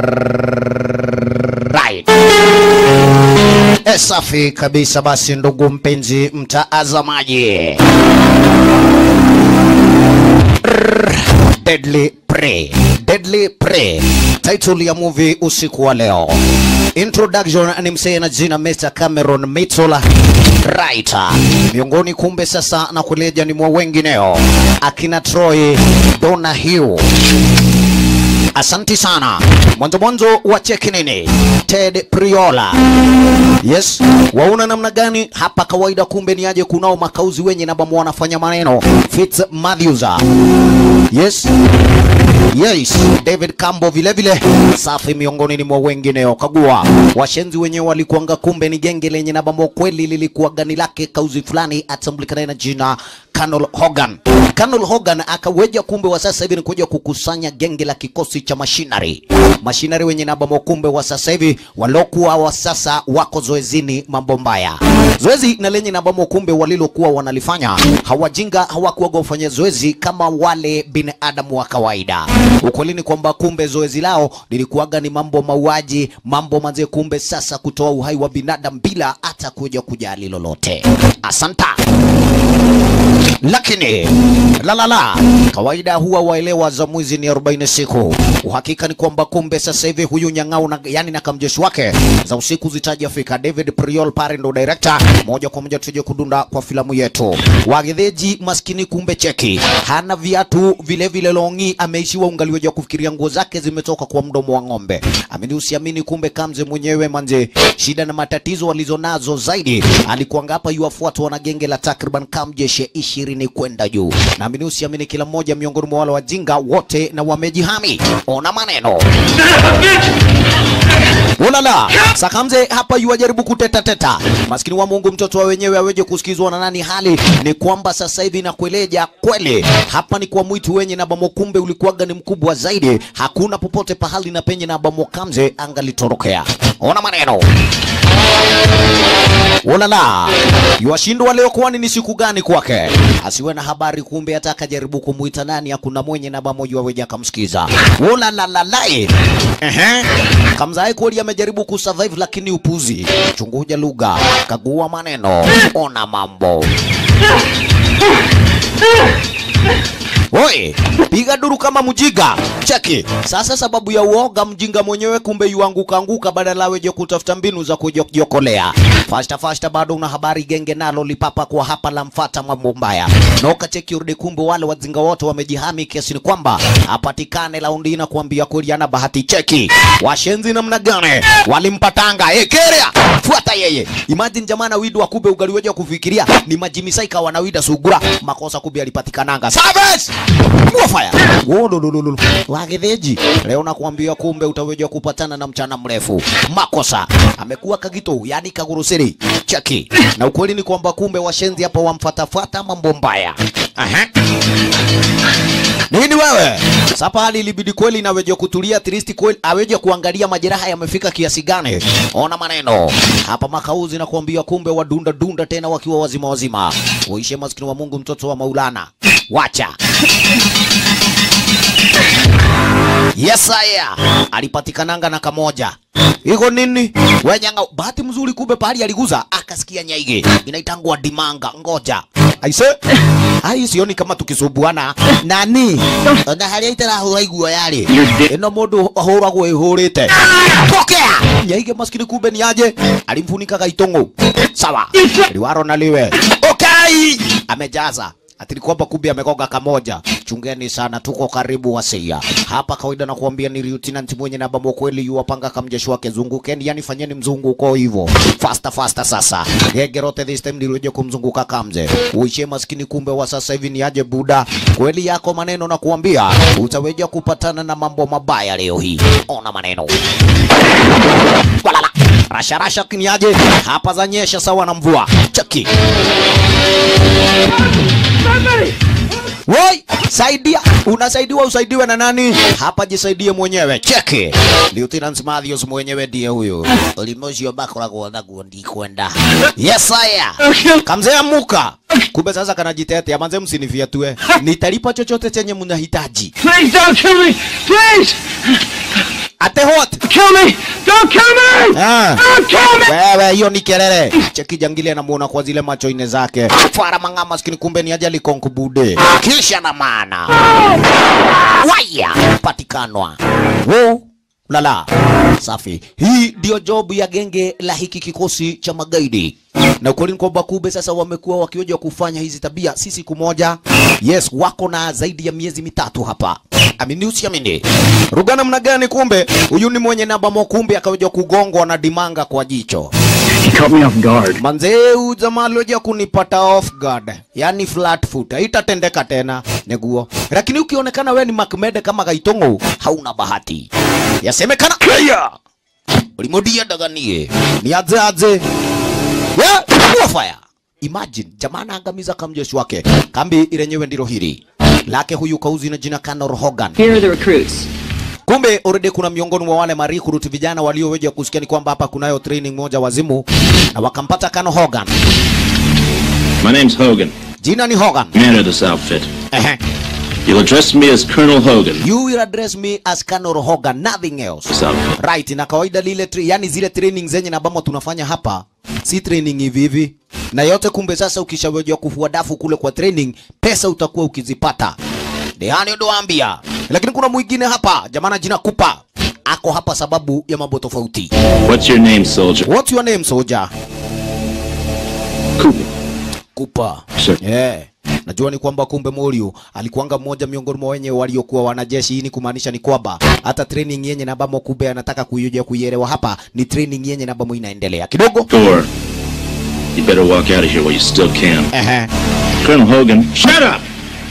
right. E, safi kabisa. Basi ndugu mpenzi mtazamaji, Deadly Prey, Deadly Prey, title ya movie usiku wa leo. Introduction ni msee na jina Mr. Cameron Mitchell writer, miongoni kumbe sasa na kuleja ni mwa wengineo akina Troy Donahue Asanti sana. Mwanzo mwanzo wa cheki nini? Ted Priola. Yes, waona namna gani hapa kawaida, kumbe ni aje kunao makauzi wenye na bamu wanafanya maneno. Fitz Matthews. Yes. Yes, David Cambo vile vile safi miongoni ni mwa wengineo. Kagua washenzi wenyewe walikuanga, kumbe ni genge lenye na bambo kweli, lilikuwa gani lake kauzi fulani atambulikana na jina Colonel Hogan. Colonel Hogan akaweja kumbe wa sasa hivi ni kuja kukusanya genge la kikosi cha machinery. Machinery wenye na bambo kumbe wa sasa hivi walokuwa wa sasa wako zoezini mambo mbaya. Zoezi na lenye na bambo kumbe walilokuwa wanalifanya hawajinga hawakuwa kufanya zoezi kama wale binadamu wa kawaida. Ukweli ni kwamba kumbe zoezi lao lilikuwaga ni mambo mauaji, mambo manze, kumbe sasa kutoa uhai wa binadamu bila hata kuja kujali lolote. Asanta lakini la la la, kawaida huwa waelewa za mwizi ni 40 siku. Uhakika ni kwamba kumbe sasa hivi huyu nyang'au na, yani na kamjeshi wake za usiku zitajafika. David Priol pale ndo director, moja kwa moja tuje kudunda kwa filamu yetu. Wagedheji maskini kumbe cheki hana viatu vile vile, longi ameishiwa ungali wa kufikiria nguo zake zimetoka kwa mdomo wa ng'ombe. Amini usiamini, kumbe Kamze mwenyewe manze, shida na matatizo walizonazo zaidi, alikuanga hapa yuwafuatwa na genge la takriban kamjeshe ishirini kwenda juu. Naamini usiamini, kila mmoja miongoni mwa wale wajinga wote na wamejihami. Ona maneno Ulala, Sakamze hapa yuwajaribu kuteta teta. Maskini wa Mungu, mtoto wa wenyewe aweje kusikizwa na nani? Hali ni kwamba sasa hivi nakueleja kweli, hapa ni kwa mwitu wenye na bamo, kumbe ulikuwaga ni mkubwa zaidi. Hakuna popote pahali na penye na bamo Kamze angalitorokea. Ona maneno Ulala, yuwashindwa leo, kwani ni siku gani kwake? Asiwe na habari, kumbe hata akajaribu kumuita nani, hakuna mwenye na bamo yuwaweja akamsikiza. Ulalalalai, ehe, Kamzai kweli amejaribu kusurvive, lakini upuzi. Chunguja lugha, kagua maneno, ona mambo. Oi, piga duru kama mjiga. Cheki. Sasa sababu ya uoga mjinga mwenyewe kumbe yuanguka anguka badala weje kutafuta mbinu za kujiokolea. Fasta fasta bado una habari genge nalo lipapa kwa hapa la mfata mambo mbaya. Noka cheki urudi kumbe wale wazinga wote wamejihami kiasi ni kwamba apatikane laundi na kuambia kweli ana bahati cheki. Washenzi namna gani? Walimpatanga. Eh, kerea. Fuata yeye. Imagine jamana widu wa kube ugali weje kufikiria ni majimisaika wanawida sugura makosa kube alipatikananga. Service! Mwafaya. Wololololo. Wagetheji. Leo nakuambia kumbe utaweja kupatana na mchana mrefu. Makosa. Amekuwa kagito, yani kagurusiri. Cheki. Na ukweli ni kwamba kumbe washenzi hapa wamfatafata mambo mbaya. Aha. Nini wewe? Sasa hali ilibidi kweli naweje kutulia tristi kweli aweje kuangalia majeraha yamefika kiasi gani. Ona maneno. Hapa makauzi na kuambia kumbe wadunda dunda tena wakiwa wazima wazima. Uishe maskini wa Mungu mtoto wa Maulana. Wacha. Yes, aya. Alipatikananga na kamoja. Iko nini? Wenyanga bahati mzuri kumbe pahali aliguza akasikia nyaige. Inaitangwa dimanga. Ngoja. Aise. Ai sioni kama tukisubuana. Nani? Na hali itara hura iguo yari. Ino mundu ahuragwo ihurite. Pokea. Nyaige maskini kumbe ni aje? Alimfunika gaitongo. Sawa. Liwaro na liwe. Okay. Amejaza ati ni kwamba kumbe amegonga kamoja. Chungeni sana, tuko karibu wasia hapa. Kawaida na kuambia ni lieutenant mwenye na bamo kweli yuwapanga kamjeshi wake, zungukeni, yani fanyeni mzunguko hivyo faster faster. Sasa gegerote this time nilioje kumzunguka kamze uishe maskini, kumbe wa sasa hivi ni aje buda kweli yako maneno na kuambia utaweja kupatana na mambo mabaya leo hii. Ona maneno walala rasha rasha, kiniaje hapa zanyesha sawa na mvua chaki Woi, saidia. Unasaidiwa usaidiwe na nani? Hapa jisaidie mwenyewe. Cheki. Lieutenant Matthews mwenyewe ndiye huyo. Ulimozio bakoragwo naguo ndikwenda. Yes aya. Kamzee amuka. Kumbe sasa kanajitetea manze, msinifiatue. Nitalipa chochote chenye mnahitaji. Please don't kill me! Please! Ate what? kill me! Don't kill me! Ah. Don't kill me! Wewe, hiyo ni kelele. Cheki jangili anamuona kwa zile macho ine zake. Fara mang'ama maskini, kumbe ni ajali konkubude. Kisha na maana waya patikanwa wo lala safi. Hii ndio job ya genge la hiki kikosi cha magaidi, na ukweli ni kwamba Kube sasa wamekuwa wakioja kufanya hizi tabia si siku moja. Yes, wako na zaidi ya miezi mitatu hapa. Amini usiamini. Ruga namna gani? Kumbe huyu ni mwenye namba mokumbe akaweja kugongwa na dimanga kwa jicho. He caught me off guard. Manzee huyu jamaa alioja kunipata off guard, yani flat foot, haitatendeka tena neguo. Lakini ukionekana we ni Makmede kama Gaitongo, hauna bahati. Yasemekana kaya ulimudia daganie ni aze aze ya kuwa fire. Imagine jamaa anaangamiza kamjeshi wake, kambi ilenyewe ndilo hili lake huyu kauzi na jina Conor Hogan. Here are the recruits. Kumbe already kuna miongoni mwa wale marikuruti vijana walioweja kusikia ni kwamba hapa kunayo training moja wazimu, na wakampata Kano Hogan. My name's Hogan, Jina ni Hogan. commander of this outfit. Ehe. You'll address me as Colonel Hogan. You will address me as Kano Hogan, nothing else. This outfit. Right, na kawaida lile tri, yani zile training zenye na ambamo tunafanya hapa si training hivi hivi na yote. Kumbe sasa ukishawejwa kufua dafu kule kwa training, pesa utakuwa ukizipata dehani ndoambia. Lakini kuna mwingine hapa jamana, jina Kupa ako hapa sababu ya mambo tofauti. What's your name, soldier? What's your name soldier? Cooper. Kupa. Sure. Yeah. Najua ni kwamba kumbe Morio alikuanga mmoja miongoni mwa wenye waliokuwa wanajeshi. Hii ni kumaanisha ni kwamba hata training yenye na bamo kumbe anataka kuijoja kuielewa hapa ni training yenye na bamo inaendelea kidogo. Gore. You better walk out of here while you still can. Ehe. Colonel Hogan. Shut up!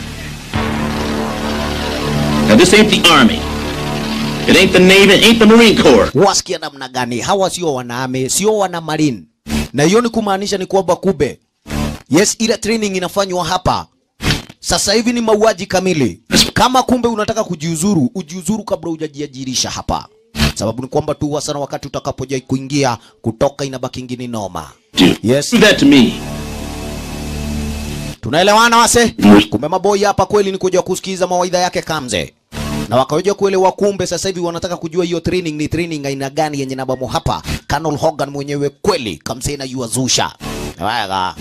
Now this ain't the army. It ain't the Navy, it ain't the Marine Corps. Wasikia namna gani? Hawa sio wanaame, sio wana marine. Na hiyo ni kumaanisha ni kwamba kumbe yes, ile training inafanywa hapa sasa hivi ni mauaji kamili. Kama kumbe unataka kujiuzuru, ujiuzuru kabla hujajiajirisha hapa, sababu ni kwamba tu wasana, wakati utakapoja kuingia kutoka, inabaki ingine noma. Dude, Yes. do that to me. Tunaelewana wase? Kumbe maboi hapa kweli ni kuja kusikiza mawaidha yake Kamze. Na wakaweja kuelewa kumbe sasa hivi wanataka kujua hiyo training ni training aina gani yenye nabamo hapa. Colonel Hogan mwenyewe kweli Kamze na yuazusha. Waga.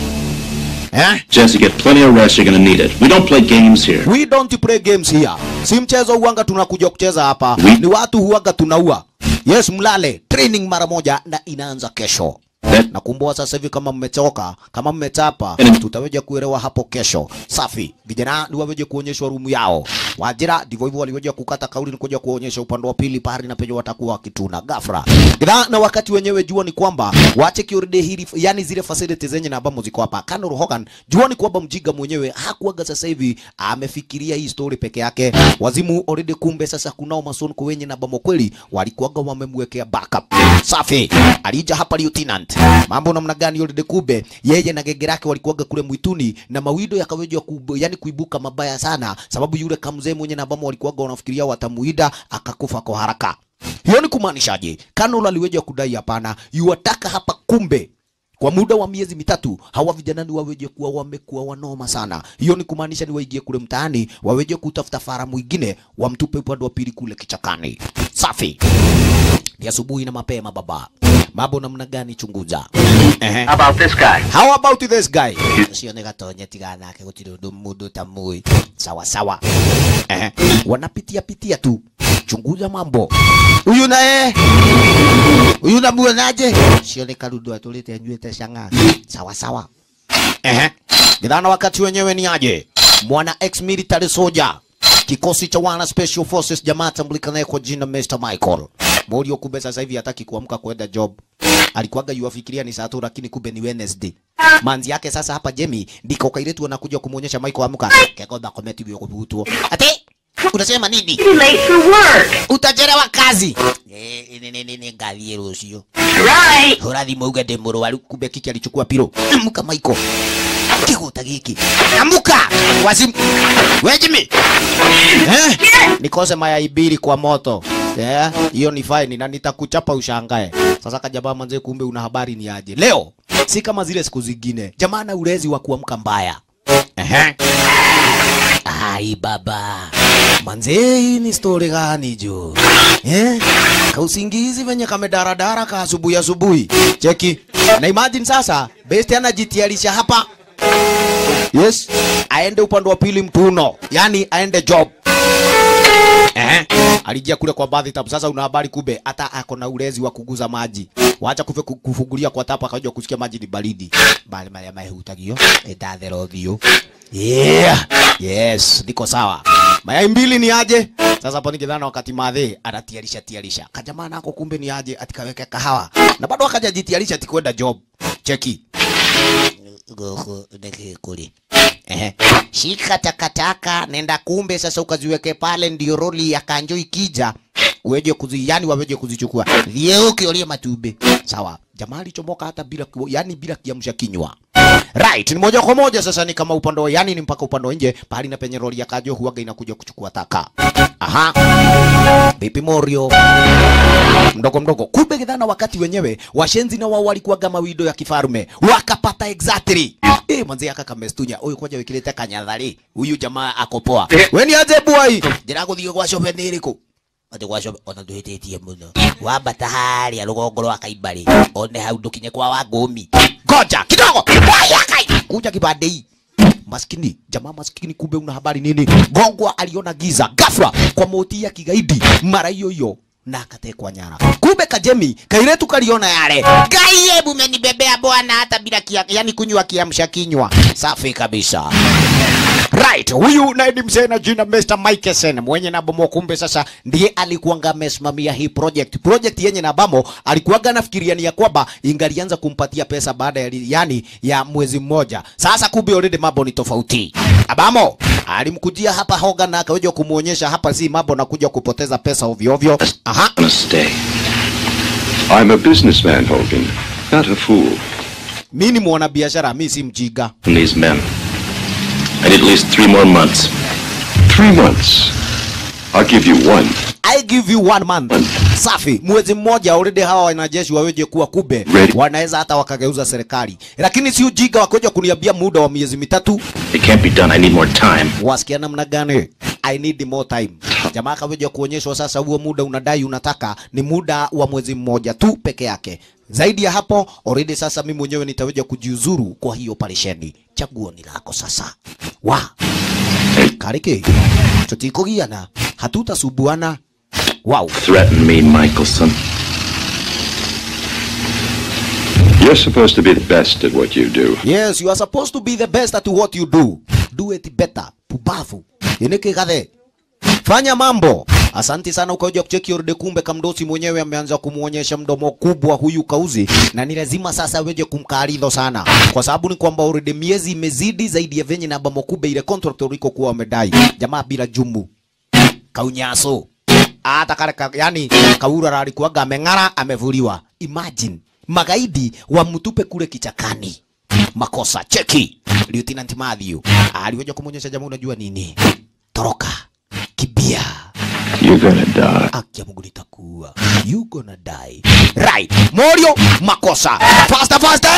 Eh? Jesse, get plenty of rest. You're gonna need it. We don't play games here. We don't play games here. Si mchezo uanga tunakuja kucheza hapa. We- Ni watu huanga tunaua. Yes, mlale. Training mara moja na inaanza kesho. That Nakumbuka sasa hivi kama mmechoka, kama mmechapa, Mm. tutaweja kuelewa hapo kesho. Safi. Vijana ni waweje kuonyeshwa rumu yao. Wajira ndivyo hivyo waliweja kukata kauli ni kuja kuonyesha upande wa pili pahali na penye watakuwa wakituna ghafla. Ila na wakati wenyewe jua ni kwamba wache kiorde hili yani zile facilities zenye na ambamo ziko hapa. Colonel Hogan jua ni kwamba mjiga mwenyewe hakuaga sasa hivi amefikiria hii story peke yake. Wazimu already kumbe sasa kunao masonko wenye na ambamo kweli walikuwaga wamemwekea backup. Safi. Alija hapa lieutenant. Mambo namna gani yule Kube yeye na genge lake walikuwaga kule mwituni na mawido yakaweja kubu, yani kuibuka mabaya sana sababu yule kamzee mwenye na ambamo walikuwaga wanafikiria watamuida akakufa kwa haraka. Hiyo ni kumaanishaje? Kanol aliweja kudai hapana, yuwataka hapa kumbe kwa muda wa miezi mitatu hawa vijana ni waweje kuwa wamekuwa wanoma sana. Hiyo ni kumaanisha ni waingie kule mtaani waweje kutafuta fara mwingine wamtupe upande wa pili kule kichakani. Safi. Ni asubuhi na mapema baba. Mambo namna gani chunguza? Ehe. How about this guy? How about this guy? Sione gatonye tigana nake gutiri undu mundu tamui. Sawa sawa. Ehe. Wanapitia pitia tu. Chunguza mambo. Huyu naye. Huyu namuonaje? Sione karudu atulete nywete shanga. Sawa sawa. Ehe. Nidhana wakati wenyewe ni aje? Mwana ex military soldier. Kikosi cha wana special forces jamaa tambulikanaye kwa jina Mr. Michael. Morio kumbe sasa hivi hataki kuamka kwenda job. Alikuwaga yuafikiria ni saa tu lakini kumbe ni Wednesday. Manzi yake sasa hapa Jemmy ndiko kailetu anakuja kumuonyesha Michael amka. Kekoda kometi bio kubutu. Ate unasema nini? Be late for work. Utachelewa kazi. Eh, ni ni ni ni ngalie rucio. Right. Horathi mauga ndĩ mũrwaru kumbe kiki alichukua piro. Amuka Michael. Kiguta giki. Amuka. Wazimu. We Jimmy. Eh? Nikose mayai mbili kwa moto. Eh, hiyo ni fine na nitakuchapa ushangae. Sasa kajamaa manze kumbe una habari ni aje. Leo si kama zile siku zingine. Jamaa na ulezi wa kuamka mbaya. Ehe. Ai baba. manze hii ni story gani jo eh? kausingizi venye kamedaradara ka asubuhi asubuhi cheki na imagine sasa best anajitiarisha hapa yes aende upande wa pili mtuno yani aende job Eh, alijia kule kwa baadhi tabu. Sasa una habari kube hata ako na ulezi wa kuguza maji. Wacha kufe ku- kufungulia kwa tapa akajua kusikia maji ni baridi. Bali mali mai hutagio. Etathero thio. Yeah. Yes, niko sawa. Mayai mbili ni aje? Sasa hapo nikidhana wakati madhe anatiarisha tiarisha. Kajamaa nako kumbe ni aje atikaweke kahawa. Na bado akajajitiarisha atikwenda job. Cheki. Gogo ndeke kuli. Ehe. Shika takataka nenda kumbe sasa ukaziweke pale ndio roli ya kanjo ikija uweje kuzi yani waweje kuzichukua. Vieuke ulie matumbe. Sawa. Jamaa alichomoka hata bila ku- yani bila kiamsha kinywa. Right, ni moja kwa moja sasa ni kama upande wa yani ni mpaka upande wa nje pahali na penye roli ya kanjo huaga inakuja kuchukua taka. Aha. Vipi Morio? mdogo mdogo. Kumbe githana wakati wenyewe washenzi na wao walikuwaga mawindo ya kifarume wakapata exactly. Eh, manzi aka kamestunya huyu kwaja wikilete kanyathari huyu jamaa akopoa. We ni aje bwai? Ndira guthie gwa shobe ni iriku? ati gwa shobe ona nduhititie muno wambata haria rugongo rwa kaibari one hau ndukinye kwa wangumi ngoja kidogo Wai, akai kuja kibandei maskini jamaa maskini kumbe una habari nini gongwa aliona giza ghafla kwa moti ya kigaidi mara hiyo hiyo na akatekwa nyara kumbe kajemi kairetu kaliona yale gai hebu menibebea bwana hata bila kia, yani kunywa kiamsha kinywa safi kabisa Right, huyu naye ni mzee na jina Mr. Mikeson mwenye na bomo, kumbe sasa ndiye alikuwanga amesimamia hii project. Project yenye na bamo alikuwanga anafikiria ni ya kwamba ingalianza kumpatia pesa baada ya yani ya mwezi mmoja. Sasa kumbe already mambo ni tofauti. Abamo alimkujia hapa Hogan na akaweja kumuonyesha hapa si mambo na kuja kupoteza pesa ovyo ovyo. Aha. gonna stay. I'm a businessman, Hogan, not a fool. Mimi ni mwanabiashara, mimi si mjiga. From these men. I need at least three more months. Three months. I'll give you one. I give you one month. Safi, mwezi mmoja already hawa wanajeshi waweje kuwa kube Ready. wanaweza hata wakageuza serikali, lakini si ujinga wakoja kuniambia muda wa miezi mitatu. It can't be done. I need more time. Wasikia namna gani? I need more time. Jamaa kaweja kuonyeshwa sasa, huo muda unadai unataka ni muda wa mwezi mmoja tu peke yake. Zaidi ya hapo already sasa mimi mwenyewe nitaweja kujiuzuru kwa hiyo operesheni. Chaguo ni lako sasa. Wa Kariki, tutikugiana, hatutasubuana. Wow. Threaten me, Michelson. You're supposed to be the best at what you do. Yes, you are supposed to be the best at what you do. Do it better. Pubavu. Ineke gathe. Fanya mambo. Asanti sana ukaja kucheki orde, kumbe kamdosi mwenyewe ameanza kumuonyesha mdomo kubwa huyu kauzi, na ni lazima sasa weje kumkaridho sana, kwa sababu ni kwamba orde miezi imezidi zaidi ya venye na bamo kube ile contract uliko kuwa wamedai jamaa bila jumu kaunyaso hata kale ka, yani kaura alikuwaga ameng'ara amevuliwa. Imagine magaidi wamtupe kule kichakani. Makosa cheki. Lieutenant Matthew aliweza kumwonyesha jamaa, unajua nini? Toroka, kibia, You're gonna die. akia Mungu nitakuua. You gonna die. Right. Morio, makosa. Faster, faster.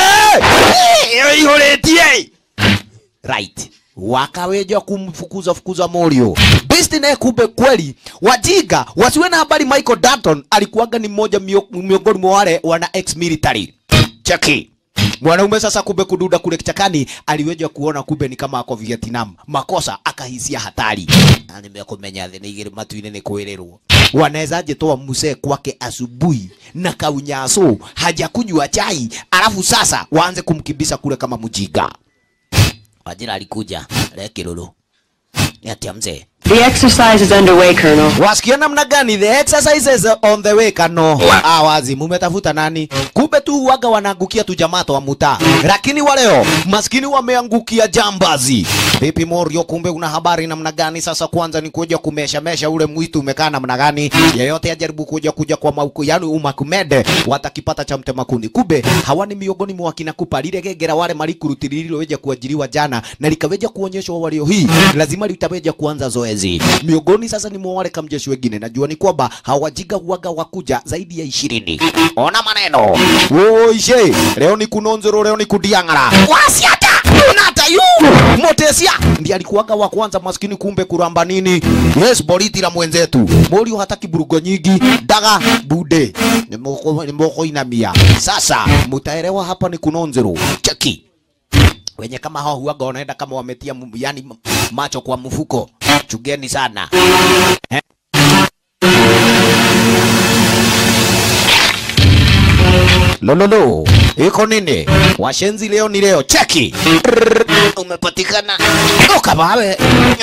Hey! Iholetie. Right. Wakaweja kumfukuza fukuza Morio. Besti naye kumbe kweli wajiga wasiwe na habari Michael Dalton alikuwaga ni mmoja mio- miongoni mwa wale wana ex military. Cheki. Mwanaume sasa kumbe kududa kule kichakani aliweja kuona kumbe ni kama ako Vietnam. Makosa akahisia hatari. Na nimekumenya thĩ nĩ igĩrĩ matu-inĩ nĩ kwĩrĩrwo. Wanawezaje toa mzee kwake asubuhi na kaunyaso hajakunywa chai alafu sasa waanze kumkibisa kule kama mjinga. Wajira alikuja lekiruru. Ni atia mzee. The exercise is underway, Colonel. Wasikia namna gani? The exercise is on the way kano. Ah, wazi mumetafuta nani? Kumbe tu waga wanaangukia tu jamaa wa mutaa, lakini waleo maskini wameangukia jambazi. Vipi Morio, kumbe una habari namna gani? Sasa kwanza ni kuja kumesha mesha ule mwitu umekaa namna gani? Yeyote ajaribu kuja kuja kwa mauku, yani umakumede watakipata cha mtema kuni. Kumbe hawa ni miongoni mwa kina kupa lile gegera wale malikuruti lililoweja kuajiriwa jana na likaweja kuonyeshwa walio hii lazima litaweja kuanza zoezi miongoni sasa ni mwa wale kamjeshi wengine najua ni kwamba hawajiga huaga wakuja zaidi ya ishirini ona maneno oishe leo ni kunonzero leo ni kudiang'ara wasiata nata yu motesia ndiye alikuwaga wa kwanza maskini kumbe kuramba nini yes boriti la mwenzetu morio hataki burugo nyingi daga bude nimoko nimoko inamia sasa mutaelewa hapa ni kunonzero cheki wenye kama hao huaga wanaenda kama wametia mu- yani m- macho kwa mfuko chugeni sana eh? lololo iko nini washenzi leo ni leo cheki Rrrr, umepatikana ukabawe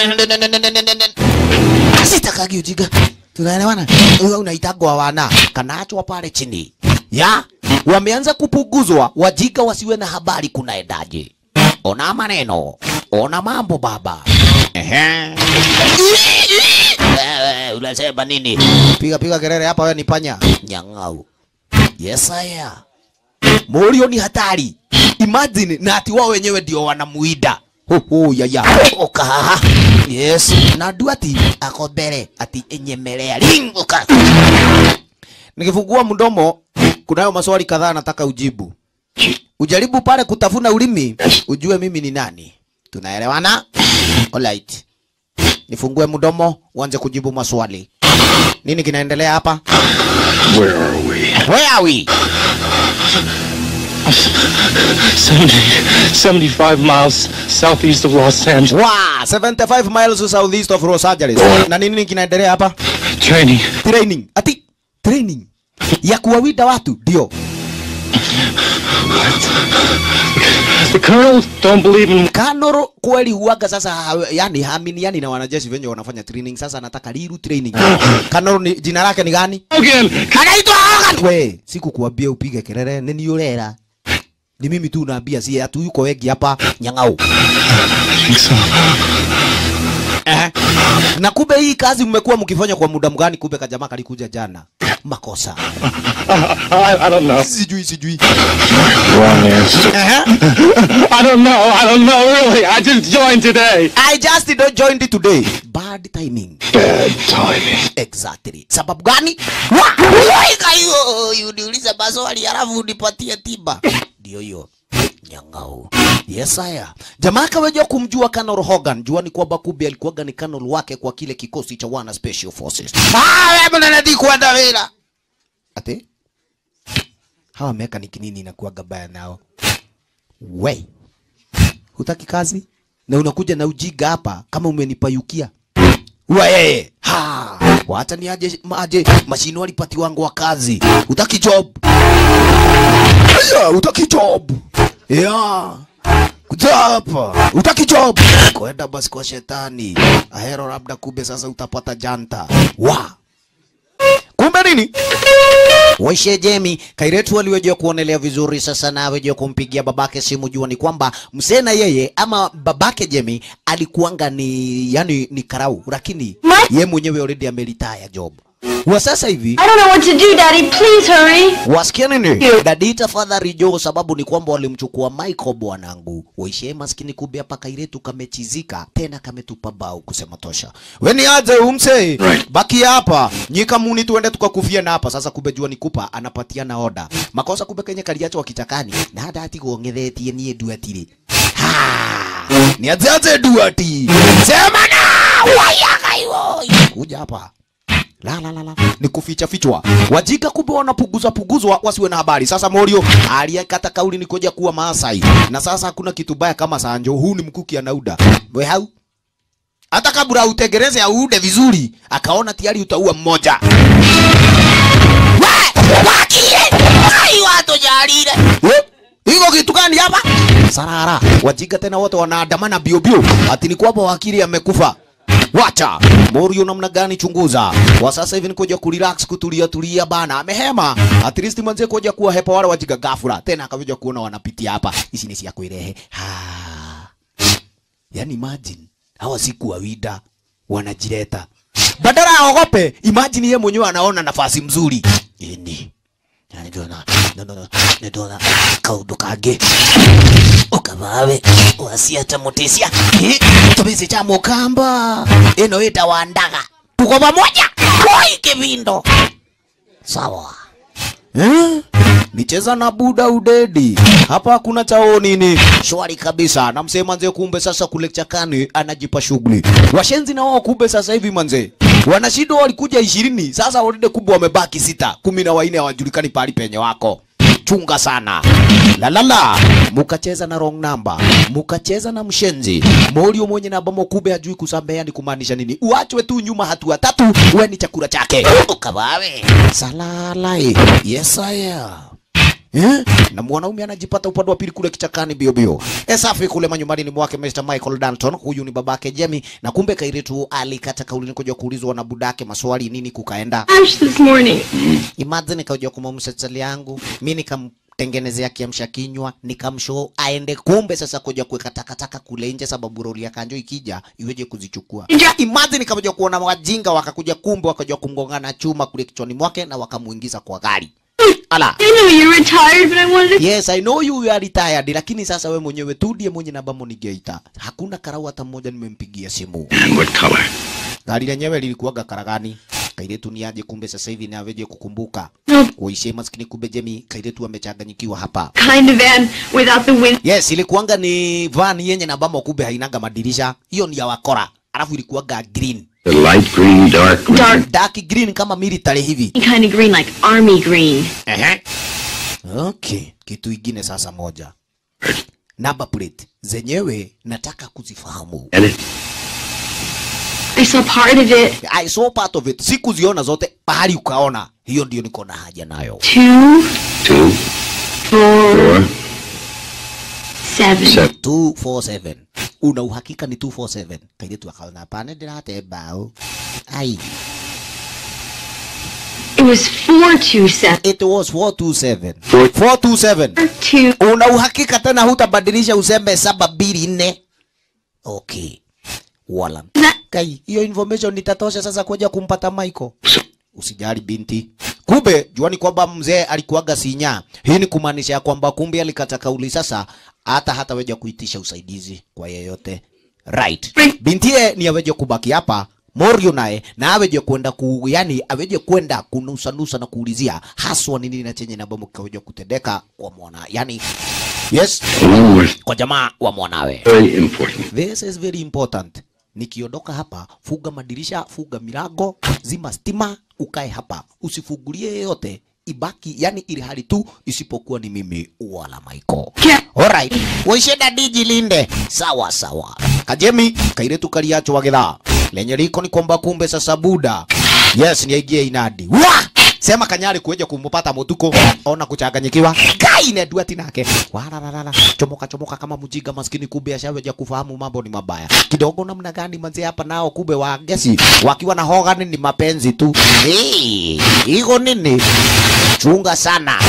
asitakagi ujiga tunaelewana Wewe unaitagwa wana kanaachwa pale chini ya wameanza kupuguzwa wajiga wasiwe na habari kunaendaje ona maneno ona mambo baba Ehe. Wewe, unasema nini piga piga kelele hapa wewe ni panya nyang'au yes aya Morio ni hatari. Imagine na ati wao wenyewe ndio wanamuida. Ho ho ya ya. Oka. Yes. Na duati ako mbele ati enyemelea. Linguka. Nikifungua mdomo kunayo maswali kadhaa nataka ujibu. Ujaribu pale kutafuna ulimi ujue mimi ni nani. Tunaelewana? Alright. Nifungue mdomo uanze kujibu maswali. Nini kinaendelea hapa? Where are we? Where are we? 70, 75 miles southeast of Los Angeles. Wow, 75 miles southeast of Los Angeles. Na nini kinaendelea hapa? Training. Training. Ati training ya kuwawida watu ndio. The colonel don't believe in Kanoro kweli huaga sasa, ha- yani haaminiani na wanajeshi wenye wanafanya training. Sasa anataka liru training. Kanoro ni jina lake ni gani? Hogan. Anaitwa Hogan. We, sikukuambia upige kelele, nini yulera? Ni mimi tu naambia, si atu yuko wengi hapa nyang'au. I think so. Eh. Na kumbe hii kazi mmekuwa mkifanya kwa muda mgani? Kumbe kajamaa kalikuja jana. Makosa. I, I don't know. Sijui sijui. Wrong answer. Eh. I don't know. I don't know, really. I just joined today. I just don't joined it today. Bad timing. Bad timing. Exactly. Sababu gani? Wa! Waika hiyo. Uniuliza maswali halafu unipatie tiba. Ndio hiyo. Nyang'au. Yes haya. Jamaa kaweja kumjua Colonel Hogan. Jua ni kwamba kumbe alikuwaga ni Colonel wake kwa kile kikosi cha wana special forces. Ah, wewe mnanadi kwenda vila. Ate? Hawa mechanic nini inakuwaga baya nao? We. Hutaki kazi? Na unakuja na ujiga hapa kama umenipayukia. Wewe. Ha. Wacha ni aje aje mashini walipati wangu wa kazi. Utaki job. Yeah, utaki job. Yeah. Kuja hapa. Utaki job. Kwenda basi kwa shetani. Ahero labda kumbe sasa utapata janta. Wa. Kumbe nini? Waishe Jemi, Kairetu aliwejea kuonelea vizuri sasa na awejea kumpigia babake simu jua ni kwamba msena yeye ama babake Jemi alikuanga ni yani ni karau lakini ye mwenyewe already amelitaya job. Wa sasa hivi I don't know what to do, Daddy. Please hurry. wasikia nini? Dadi tafadhali jo, sababu ni kwamba walimchukua Michael bwanangu. Waishe maskini kumbe hapa Kairetu kamechizika tena kametupa bao kusema tosha. We ni aje umse? Right. Baki hapa. Nyika muni tuende tukakufia na hapa. Sasa kumbe jua ni kupa anapatiana oda. Makosa kumbe Kenya kaliacho wa kichakani. Na hata ati kuongethetie nie duatiri. Ha! Ni aje aje duati. Sema na wayaka hiyo. Kuja hapa. La la la la. Ni kuficha fichwa. Wajika kumbe wanapuguza puguzwa wasiwe na habari. Sasa Morio aliyekata kauli ni kuja kuwa Maasai. Na sasa hakuna kitu baya kama Sanjo. Huu ni mkuki anauda. We hau. Hata kabla utegereze aude vizuri, akaona tayari utaua mmoja. We! Wakie! Ai watu jarire. Iko kitu gani hapa? Sarara. Wajika tena wote wanaandamana bio bio. Ati ni kwamba wakili amekufa. Wacha Morio namna gani? Chunguza kwa sasa hivi, nikuja kurelax kutulia tulia bana, amehema at least manze kuja kuwa hepa wale wajiga gafura tena, akakuja kuona wanapitia hapa, hizi ni sia kuirehe ha, yani imagine hawa siku wawida wanajileta badala ya ogope, imagine yeye mwenyewe anaona nafasi mzuri ini nidona nidona nidona kaundu kangĩ ukavawe wasiata mutisia tubisi cha mukamba ino itawandaga tuko pamoja koi kivindo sawa eh? nicheza na buda udedi hapa hakuna chao nini shwari kabisa na msee manze kumbe sasa kule chakani anajipa shughuli washenzi na wao kumbe sasa hivi manze wanashindwa walikuja ishirini sasa walide kumbe wamebaki sita kumi na waine hawajulikani pahali penye wako chunga sana lalala mukacheza na wrong number mukacheza na mshenzi morio mwenye namba mokube hajui kusambea ni kumaanisha nini uachwe tu nyuma hatua tatu we ni chakula chake ukabawe salalai yes I am. Eh? na mwanaume anajipata upande wa pili kule kichakani bio bio. E safi kule manyumbani ni mwake Mr. Michael Danton, huyu ni babake Jemmy, na kumbe Kairetu alikata kauli ni kuja kuulizwa na budake maswali nini kukaenda. Ash this morning. Imagine kaja kumamsha chali yangu, mimi nikamtengenezea kiamsha kinywa, nikamshow aende, kumbe sasa kuja kuweka takataka kule nje, sababu roli ya kanjo ikija iweje kuzichukua. Nja- Imagine kaja kuona wajinga wakakuja, kumbe wakaja kumgongana chuma kule kichwani mwake na wakamuingiza kwa gari. Ala. I know you're retired, but I wanted to. Yes, I know you are retired, lakini sasa we mwenyewe tu ndiye mwenye namba Monigeita. Hakuna karau hata mmoja nimempigia simu. And what color? Gari lenyewe lilikuwaga karagani. Kairetu ni aje, kumbe sasa hivi ni aveje kukumbuka. No Kuishie maskini, kumbe Jemi Kairetu amechanganyikiwa hapa. kind of van without the wind. Yes, ilikuwanga ni van yenye namba kumbe hainaga madirisha. Hiyo ni ya wakora. Alafu ilikuwaga green. The light green, dark green. Dark. Dark green kama military hivi. Kind of green, like army green. Ehe. Okay, kitu ingine sasa moja. Number plate zenyewe nataka kuzifahamu. And it, I saw part of it. I saw part of it. Sikuziona zote, pahali ukaona. Hiyo ndio niko na haja nayo. Two, two, four, four, seven. seven. 247. Una uhakika ni 247? Kaile tu akaona hapana ndirate bao. Ai, It was four two seven. it was 427. Four- 427. Two. Una uhakika tena hutabadilisha useme saba mbili nne? Okay. Wala. Kai, hiyo information itatosha sasa kuja kumpata Michael. Usijali binti. Kumbe juani kwamba mzee alikuwaga sinya. Hii ni kumaanisha ya kwamba kumbe alikata kauli sasa hata hata weja kuitisha usaidizi kwa yeyote. Right. Bintie ni aweje kubaki hapa Morio naye na aweje kwenda ku yani aweje kwenda kunusa nusa na kuulizia haswa ni nini na chenye na bomu kaweje kutendeka kwa mwana. Yani yes, Along with kwa jamaa wa mwanawe. very important. This is very important. Nikiondoka hapa, fuga madirisha, fuga milango, zima stima, ukae hapa, usifungulie yeyote, ibaki yani ili hali tu isipokuwa ni mimi wala Michael. Yeah. Alright, waishenda diji linde. Sawa sawa. Kajemi kairetu kaliacho wagedha. Lenye liko ni kwamba kumbe sasa buda. Yes, ni aigie inadi. Wa! Sema kanyari kueja kumpata mutuko ona kuchanganyikiwa kai ne duati nake wararara chomoka chomoka kama mjinga maskini kumbe ashaweja kufahamu mambo ni mabaya kidogo namna gani manzi hapa nao kumbe wa gesi wakiwa na hogani ni mapenzi tu hey, iko nini chunga sana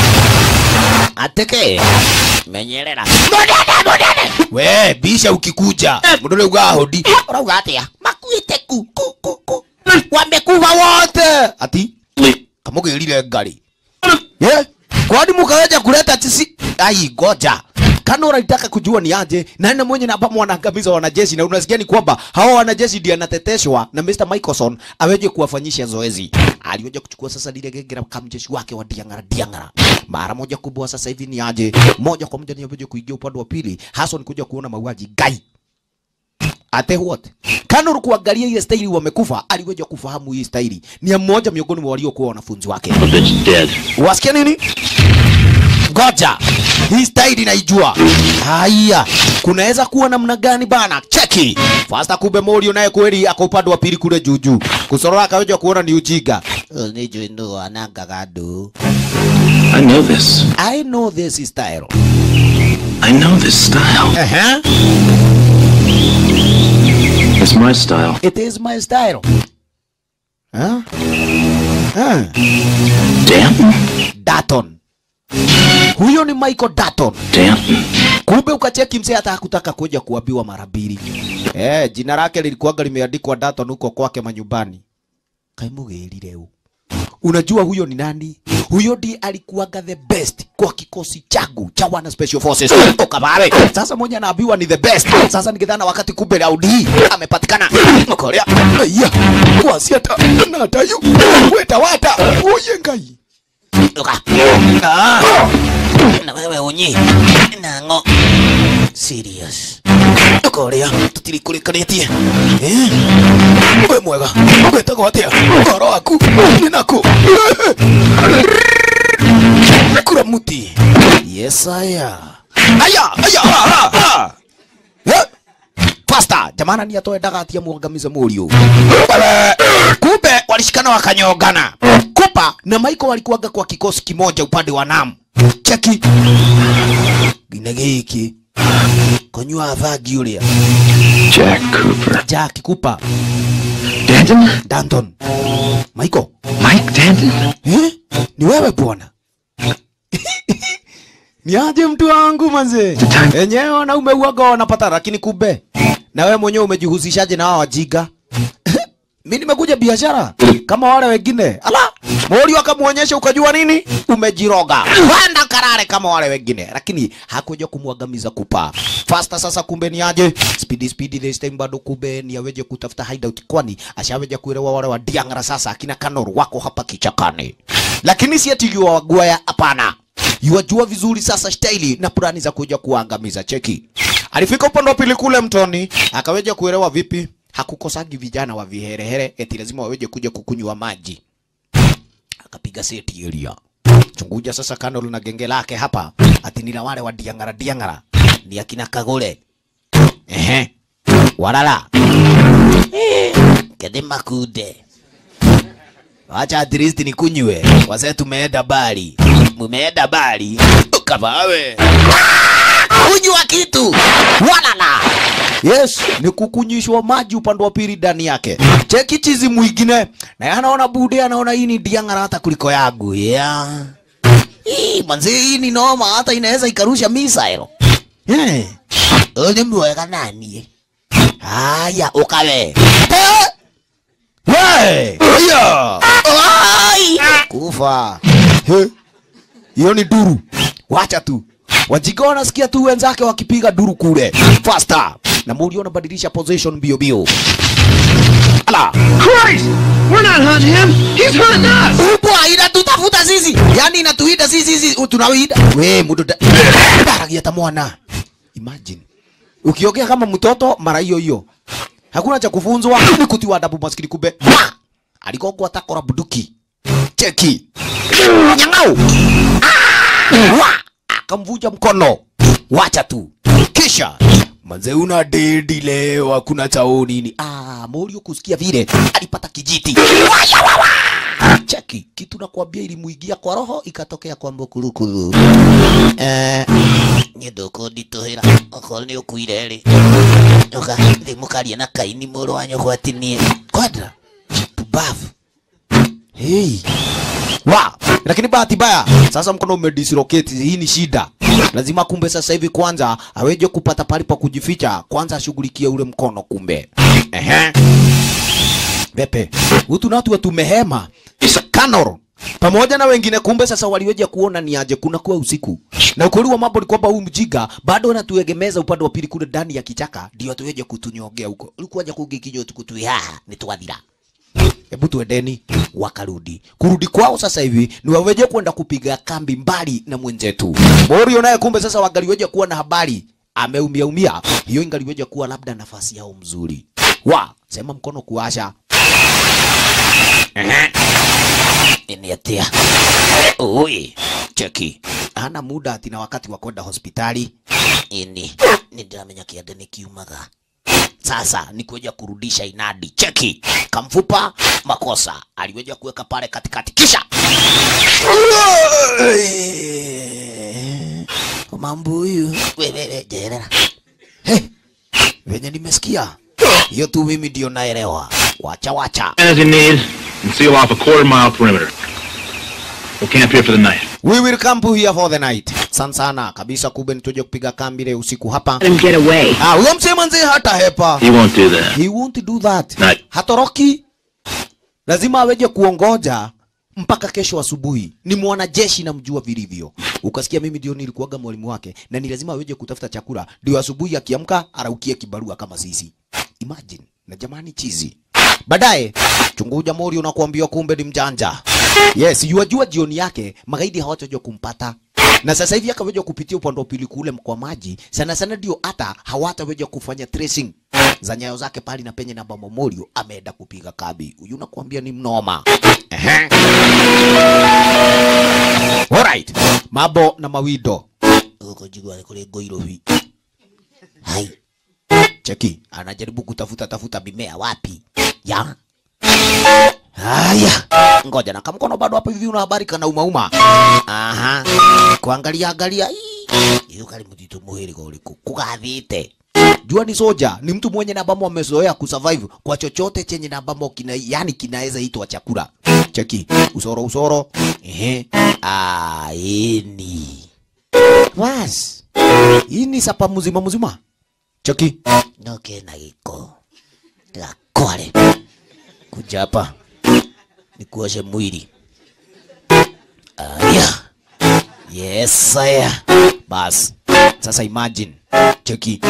ateke menyerera munene munene we bisha ukikuja mudole ugahodi urauga atia makuite ku ku ku ku wamekuva wote ati kamugirire ngari yeah? kwani mukaweja kuleta tisi ai goja kana unataka kujua ni aje nani mwenye namba mwanaangamiza wanajeshi na unasikia ni kwamba hao wanajeshi ndio anateteshwa na Mr. Michelson aweje kuwafanyisha zoezi aliweja kuchukua sasa lile genge la kamjeshi wake wa diangara diangara mara moja kubwa sasa hivi ni aje moja kwa moja ni aweje kuingia upande wa pili hasa ni kuja kuona mauaji gai ate what kana ulikuangalia ile staili wamekufa aliweja kufahamu hii staili ni ya mmoja miongoni mwa waliokuwa wanafunzi wake The bitch dead. wasikia nini goja hii staili naijua haya kunaweza kuwa namna gani bana cheki fasta kumbe morio naye kweli ako upande wa pili kule juujuu kusorora akaweja kuona ni ujinga nijo ndo anangagadu I know this. i know this style I know this style. uh-huh. It's my style. it is my style huh? Huh. Danton? Datton huyo ni Michael Datton Danton. kumbe ukacheki mzee hata hakutaka kuja kuambiwa mara mbili eh, jina lake lilikuwaga limeandikwa Datton huko kwake manyumbani. Kaimugirire u unajua huyo ni nani? Huyo ndiye alikuwaga the best kwa kikosi changu cha wana special forces Okababe. Sasa mmoja anaambiwa ni the best. Sasa nikidhana wakati kumbe Daudi amepatikana Korea. Aya, kwa siata na tayu weta wata uye ngai Uka. Ah. Na wewe unyi. Nango. Serious. Ukoria tutirikurikanĩtie. Eh? We mwega. Wetagwo atĩa? Ũhoro waku? Nĩ naku. Kura muti. Yes, aya. Aya, aya, ah, ah, ah. Eh? Pasta, jamana ni atoendaga atia muangamize mũriũ. Bale. Kumbe walishikana wakanyongana. Kupa na Maiko walikuwaga kwa kikosi kimoja upande wa Nam. Cheki. Gine giki. Konyua thagi uria. Jack Cooper. Jack Kupa. Danton? Danton. Maiko. Mike Danton? Eh? Ni wewe bwana? ni aje mtu wangu manze? Enyewe na umeuaga unapata lakini kumbe na wewe mwenyewe umejihusishaje na hao wajinga? Mimi nimekuja biashara kama wale wengine. Ala, Mori akamuonyesha ukajua nini? Umejiroga. Wanda karare kama wale wengine. Lakini hakuja kumwangamiza kupa. Faster sasa kumbe ni aje? Speedy speedy this time bado kumbe ni aweje kutafuta hideout kwani ashaweja kuelewa wale wa Diangara sasa akina Kanor wako hapa kichakani. Lakini si ati yua wagwaya hapana. Yuajua vizuri sasa staili na plani za kuja kuangamiza cheki. Alifika upande wa pili kule mtoni, akaweja kuelewa vipi hakukosagi vijana wa viherehere eti lazima waweje kuja kukunywa maji. Akapiga seti area. Chunguja sasa kando na genge lake hapa, ati ni la wale wa diangara diangara, ni akina Kagole. Ehe. Walala. Eh, Kede makude. Wacha at least nikunywe. Wazee tumeenda bali. Mumeenda bali. Ukabawe. Kunywa kitu. Walala. Yes, ni kukunyishwa maji upande wa pili ndani yake. Cheki chizi mwingine. Na anaona bude anaona hii ni diangara hata kuliko yangu. Yeah. Hii manzi hii ni noma hata inaweza ikarusha missile. Eh. Ole mwega nani? Haya, ukawe. Eh! Hey! Haya! Ai! Kufa. He. Hiyo ni duru. Wacha tu. Wajinga wanasikia tu wenzake wakipiga duru kule. Faster. Na muri unabadilisha position bio bio. Ala. Christ! We're not hunting him. He's hunting us. Ubwa inatutafuta sisi. Yaani inatuita sisi sisi tunawida. We mtu da. Baragia ta mwana. Imagine. Ukiongea kama mtoto mara hiyo hiyo. Hakuna cha kufunzwa ni kutiwa adabu maskini kumbe. Wa! Alikoko atakora buduki. Cheki. Nyang'au. Ah! Wa! Akamvuja mkono. Wacha tu. Kisha Manze una dedi leo hakuna chao nini. Ah, Morio kusikia vile alipata kijiti. Waya wawa. Cheki, kitu nakwambia ilimuigia kwa roho ikatokea kwa mbukurukuru. Eh, nyeduko ndituhira okorwo nĩ ũkuire rĩ ũgathiĩ mũkaria na kaini mũrũ wa nyũkwa ati niĩ kwadra pubavu hey. wa lakini bahati mbaya sasa mkono umedislocate hii ni shida lazima kumbe sasa hivi kwanza aweje kupata pali pa kujificha kwanza ashughulikie ule mkono kumbe ehe Pepe, hutu na watu tumehema Kanor pamoja na wengine, kumbe sasa waliweja kuona ni aje kuna kuwa usiku, na ukweli wa mambo ni kwamba huyu mjiga bado anatuegemeza upande wa pili kule ndani ya kichaka, ndio atuweje kutunyongea huko. Ulikuwaja kugikinyo tukutui haha ni twathira. Hebu tuendeni. Wakarudi. Kurudi kwao sasa hivi ni waweje kwenda kupiga kambi mbali na mwenzetu Morio, naye kumbe sasa wangaliweja kuwa na habari ameumia umia, hiyo ingaliweja kuwa labda nafasi yao mzuri. Wa sema mkono kuasha ni atia ui cheki hana muda ati na wakati wa kwenda hospitali ini nindiramenya kiande nikiumaga sasa ni kuja kurudisha inadi cheki kamfupa makosa aliweja kuweka pale katikati kisha mambo huyu wewe jerera hey, venye nimesikia hiyo tu mimi ndio naelewa wacha wacha As you need, and seal off a quarter mile perimeter. We'll camp here for the night. We will camp here for the night. Sana sana kabisa kube nituje kupiga kambi leo usiku hapa. Let him get away. Ah, huyo msema mzee hata hepa. He won't do that. He won't do that. Right. Hatoroki. Lazima aweje kuongoja mpaka kesho asubuhi. Ni mwanajeshi namjua vilivyo. Ukasikia mimi ndio nilikuwaga mwalimu wake na ni lazima aweje kutafuta chakula ndio asubuhi akiamka araukie kibarua kama sisi. Imagine. Na jamani chizi. baadaye chunguja mori unakuambiwa kumbe ni mjanja yes yuajua jioni yake magaidi hawatajua kumpata na sasa hivi akaweza kupitia upande wa pili kule kwa maji sana sana ndio hata hawataweza kufanya tracing za nyayo zake pali na penye namba Momorio ameenda kupiga kabi. Huyu nakwambia ni mnoma. Ehe. Alright. Mabo na mawido. Uko jigwa kule goirovi. Hai. Cheki, anajaribu kutafuta tafuta mimea wapi? Ya. Haya. Ngoja na kamkono bado hapo hivi una habari kana umauma. Aha. Kuangalia angalia. Ii. Iyo kali mtitu muhiri kwa uliku. Kukathite. Jua ni soja, ni mtu mwenye na ambamo amezoea kusurvive kwa chochote chenye na ambamo kina, yani kinaweza itwa chakula. Cheki, usoro usoro. Ehe. Ah, ini. Was. Ini sapa mzima mzima. Cheki. Noke na giko. Gakore. Kuja hapa. Nikuoshe mwili. Aya. Yes, aya. Bas. Sasa imagine. Cheki.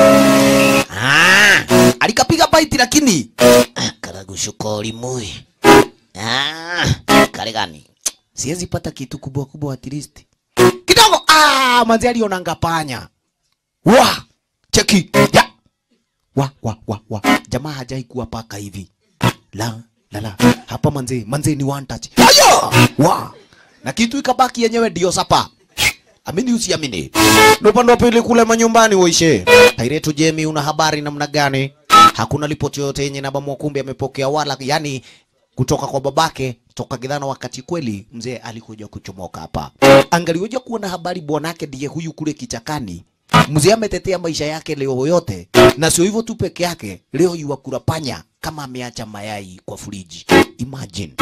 Ah, alikapiga baiti lakini ah, karagushuko mui. Ah, kale gani? Siwezi pata kitu kubwa kubwa at least. Kidogo. Ah, manzi aliona ngapanya. Wa! Cheki. Ya. Wa wa wa wa. Jamaa hajai kuwa paka hivi. La la la. Hapa manzi, manzi ni one touch. Ayo! Wa! Na kitu ikabaki yenyewe ndio sapa. Amini usiamini. Na upande wa pili kule manyumbani waishe. Hairetu Jemi, una habari namna gani? Hakuna ripoti yoyote yenye namba Mwakumbi amepokea wala yani kutoka kwa babake toka Gidhana, wakati kweli mzee alikuja kuchomoka hapa. Angaliweja kuwa na habari bwanake ndiye huyu kule kichakani. Mzee ametetea maisha yake leo yote, na sio hivyo tu peke yake, leo yuwakula panya kama ameacha mayai kwa friji. Imagine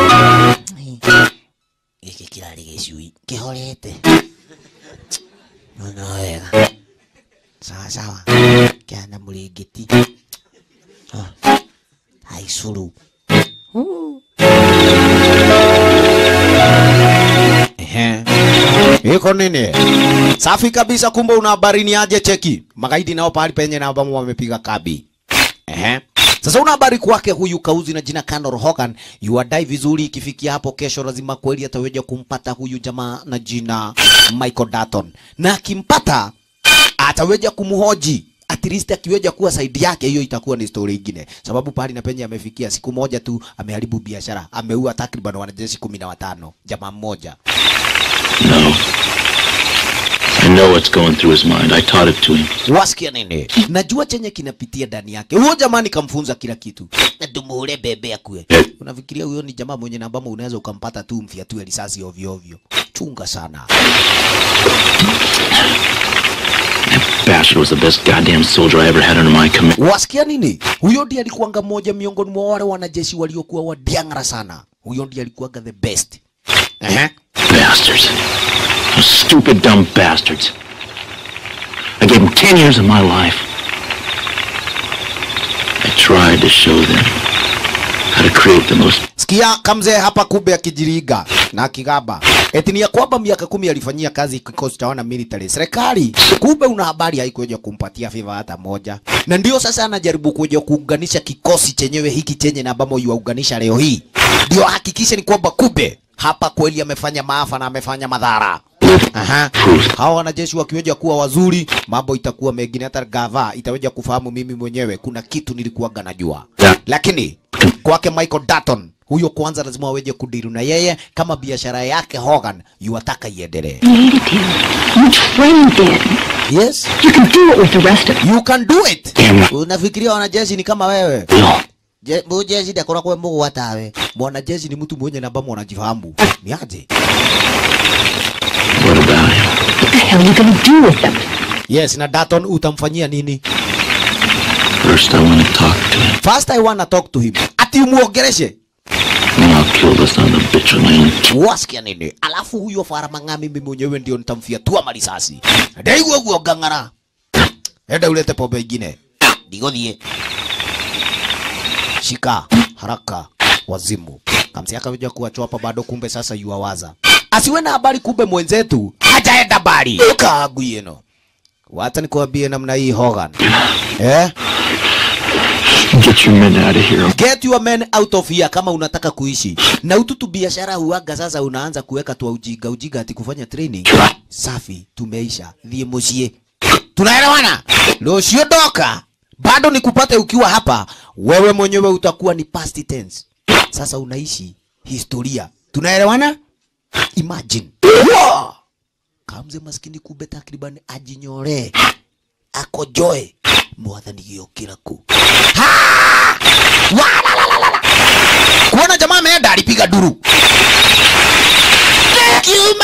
giki kirari gicui kihorete Nono wega. Sawa sawa. Kiana mũrĩngĩti. Ah. Haicuru. Ehe. Iko nini? Safi kabisa, kumbe una habari ni aje cheki. Magaidi nao pahali penye na ambamo wamepiga kabi. Ehe. Sasa una habari kwake huyu kauzi na jina Kandor Hogan yuadai vizuri, ikifikia hapo kesho lazima kweli ataweza kumpata huyu jamaa na jina Michael Dalton, na akimpata ataweza kumhoji at least akiweja kuwa saidi yake, hiyo itakuwa ni story ingine, sababu pahali na penye amefikia, siku moja tu ameharibu biashara, ameua takriban wanajeshi kumi na watano jamaa mmoja. No. I know what's going through his mind. I taught it to him. Wasikia nini? Najua chenye kinapitia ndani yake. Huyo jamani kamfunza kila kitu. Na tumuule bebe akue. Unafikiria huyo ni jamaa mwenye nambamo unaweza ukampata tu mfiatue risasi ovyo ovyo. Chunga sana. Bastard was the best goddamn soldier I ever had under my command. Wasikia nini? Huyo ndiye alikuwanga mmoja miongoni mwa wale wanajeshi waliokuwa wadiangara sana. Huyo ndiye alikuwanga the best. Ehe. Bastards. Those stupid, dumb bastards. I gave them 10 years of my life. I tried to show them how to create the most Sikia kamzee hapa kube akijiriga na akigaba eti ni ya kwamba miaka kumi alifanyia kazi kikosi cha wana military serikali. Kumbe una habari haikuja kumpatia favor hata moja, na ndio sasa anajaribu kuja kuunganisha kikosi chenyewe hiki chenye na ambamo yuaunganisha leo hii, ndio hakikishe ni kwamba kumbe hapa kweli amefanya maafa na amefanya madhara. Aha. Hawa wanajeshi wakiweja kuwa wazuri, mambo itakuwa mengine. Hata gava itaweja kufahamu mimi mwenyewe kuna kitu nilikuwaga najua, lakini kwake Michael Dalton huyo kwanza lazima aweje kudiru na yeye kama biashara yake Hogan yuataka iendelee. Needed him. You trained him. Yes, You can do it with the rest of them. you can do it. Unafikiria wanajeshi ni kama wewe? Je, bu jeshi ndakora kwa Mungu watawe. Mwanajeshi ni mtu mwenye namba mwanajifahamu. Ni aje? What about him? What the hell are you gonna do with them? Yes, na Dalton utamfanyia nini? First, I want to talk to him. First I wanna talk to him. Ati umuongeleshe. Then I'll kill the son of a bitch on my own. Wasikia nini? Alafu huyo Faramang'a mimi mwenyewe ndio nitamfiatua marisasi. Ndaigua guo ngang'ara. Enda ulete pombe ingine. Ndigothie. Shika haraka wazimu. Kamsi akaja kuwachapa bado, kumbe sasa yuawaza. Asiwe na habari, kumbe mwenzetu hajaenda bali. Kagu yeno. Wacha nikwambie namna hii Hogan. Eh? Get your men out of here. get your men out of here kama unataka kuishi na ututu biashara huaga sasa unaanza kuweka twa ujinga ujinga ati kufanya training safi tumeisha thie mucie tunaelewana lucio doka bado nikupate ukiwa hapa wewe mwenyewe utakuwa ni past tense sasa unaishi historia tunaelewana imagine wow! kamze maskini kumbe takriban ajinyore akojoe mwathani giokira ku kuona jamaa ameenda alipiga duru Kiuma!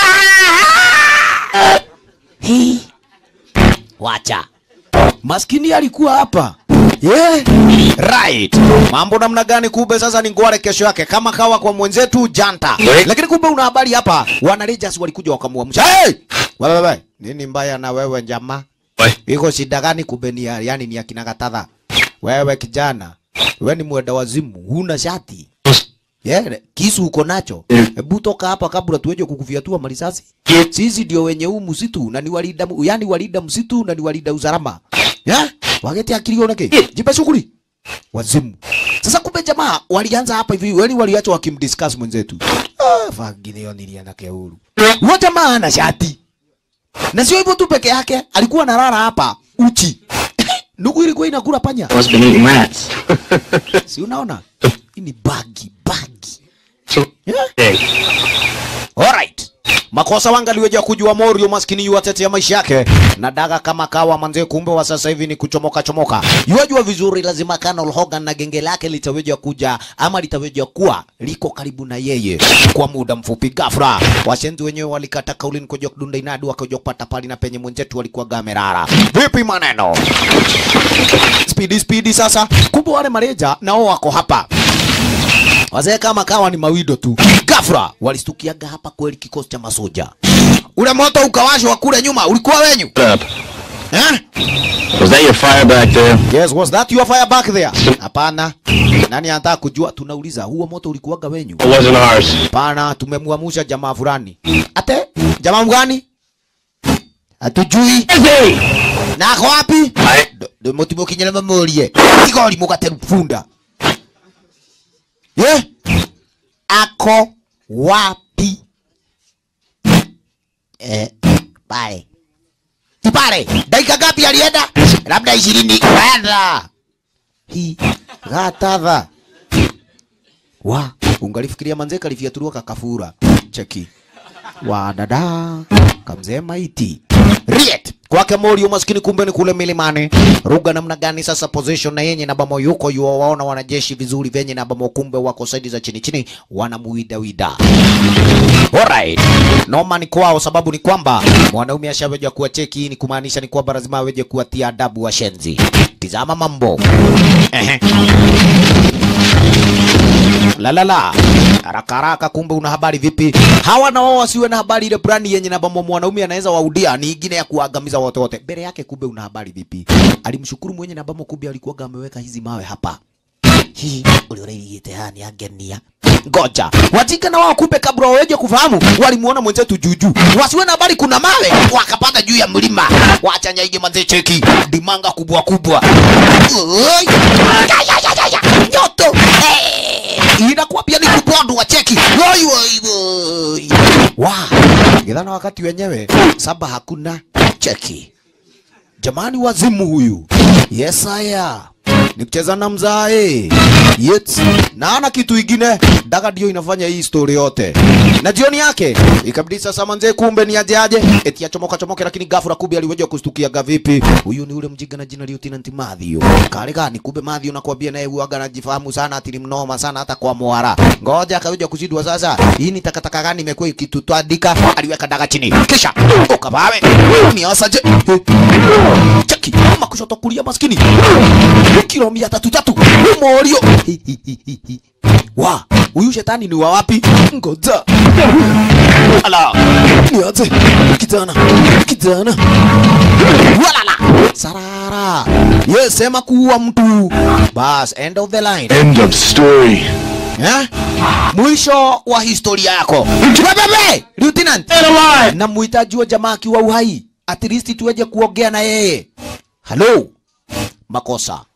Hii. wacha maskini alikuwa hapa yeah. right mambo namna gani kumbe sasa ni ngware kesho yake kama kawa kwa mwenzetu janta lakini kumbe una habari hapa wana Rangers walikuja wakamuamsha hey! wewe wewe nini mbaya na wewe jamaa iko shida gani kumbe ni ya- yani ni akina Gatadha wewe kijana wewe ni mwenda wazimu huna shati Yeah, kisu uko nacho. Hebu toka hapa kabla tuweje kukufiatua marisasi. Sisi ndio wenye huu msitu na ni walinda yani walinda msitu na ni walinda usalama. Yeah? Wagete akili onake. Jipe shughuli. Wazimu. Sasa kumbe jamaa walianza hapa hivi, wali waliacha wakimdiscuss mwenzetu. Ah, fagini yo niliana keuru. Huyo jamaa ana shati. Na sio hivyo tu peke yake, alikuwa analala hapa uchi. Ndugu ilikuwa inakula panya. Must been eating rats. Si unaona? Hii ni bagi, bagi. So, Yeah? hey, Alright. Makosa wangaliweja kujua Morio maskini yuatetea maisha yake na daga kama kawa manze, kumbe wa sasa hivi ni kuchomoka chomoka. Yuajua vizuri lazima Colonel Hogan na genge lake litaweja kuja ama litaweja kuwa liko karibu na yeye kwa muda mfupi. Ghafla washenzi wenyewe walikata kauli ni kuja kudunda inadi wakaja kupata pali na penye mwenzetu walikuwa gamerara. Vipi maneno? Speedy speedy sasa. Kumbe wale mareja nao wako hapa. Wazee kama kawa ni mawido tu. Ghafla walistukiaga hapa kweli kikosi cha masoja. Ule moto ukawashwa kule nyuma ulikuwa wenyu? what up? Eh? Was that your fire back there? Yes, was that your fire back there? Hapana. Nani anataka kujua? Tunauliza, huo moto ulikuwaga wenyu? It wasn't ours. Hapana, tumemwamusha jamaa fulani. Ate? Jamaa mgani? Hatujui. Hey! Na ako wapi? I- Ndo mutimo kinyele mamurie. Igori mugateru funda. Ye? Ako wapi? Eh, pale. Ti pale. Dakika ngapi alienda? Labda ishirini. Kwenda. Hii gatadha. Wa, ungalifikiria manze kalifiatuliwa kakafura. Cheki. Wa dada. Kamzee maiti. Riet. Kwake Morio maskini kumbe ni kule milimani. Ruga namna gani sasa position na yenye na bamo yuko yuo waona wanajeshi vizuri venye na bamo kumbe wako saidi za chini chini wanamuida wida. Alright. Noma ni kwao sababu ni kwamba mwanaume ashaweja kuwa cheki hii ni kumaanisha ni kwamba lazima aweje kuwatia adabu washenzi. Tizama mambo. Ehe. La la la. Haraka haraka kumbe una habari vipi? Hawa na wao wasiwe na habari ile plani yenye na bamo mwanaume anaweza waudia ni ingine ya kuangamiza wote wote. Mbele yake kumbe una habari vipi? Alimshukuru mwenye na bamo kumbe alikuwa ameweka hizi mawe hapa. Hii ulioreigite hani angenia. Ngoja. Wajinga na wao kumbe kabla waweje kufahamu walimuona mwenzetu juju. Wasiwe na habari kuna mawe wakapata juu ya mlima. Wacha nyaige manze cheki. Dimanga kubwa kubwa. Oi. Ya, ya, ya, ya, ya. Nyoto. Eh. Inakuwa pia ni kubondo wa cheki. Woi woi woi. Wa. Gidhana wakati wenyewe saba hakuna cheki. Jamani wazimu huyu. Yes haya. Ni kucheza na mzae. Yes. Na ana kitu ingine. Daga ndio inafanya hii story yote. Na jioni yake ikabidi sasa manze kumbe ni aje aje. Eti achomoka chomoke lakini ghafla kumbe aliweja kustukia gavipi. Huyu ni ule mjiga na jina Lieutenant Mathio. Kale gani kumbe Mathio nakwambia naye huaga anajifahamu sana ati ni mnoma sana hata kwa mwara. Ngoja akaweja kushindwa sasa. Hii ni takataka gani imekuwa ikitutandika? Aliweka daga chini. Kisha ukabawe. Ni asaje. Cheki kama kushoto kulia maskini. Kilo mia tatu tatu. Morio. Wa, huyu shetani ni wa wapi? Ngoja. Ala. Niache. Kijana. Kijana. Walala. Sarara. Yes, sema kuua mtu. Bas, end of the line. End of story. Eh? Mwisho wa historia yako. Bebe, Lieutenant. Na muhitaji wa jamaa akiwa uhai. At least tuweje kuongea na yeye. Hello. Makosa.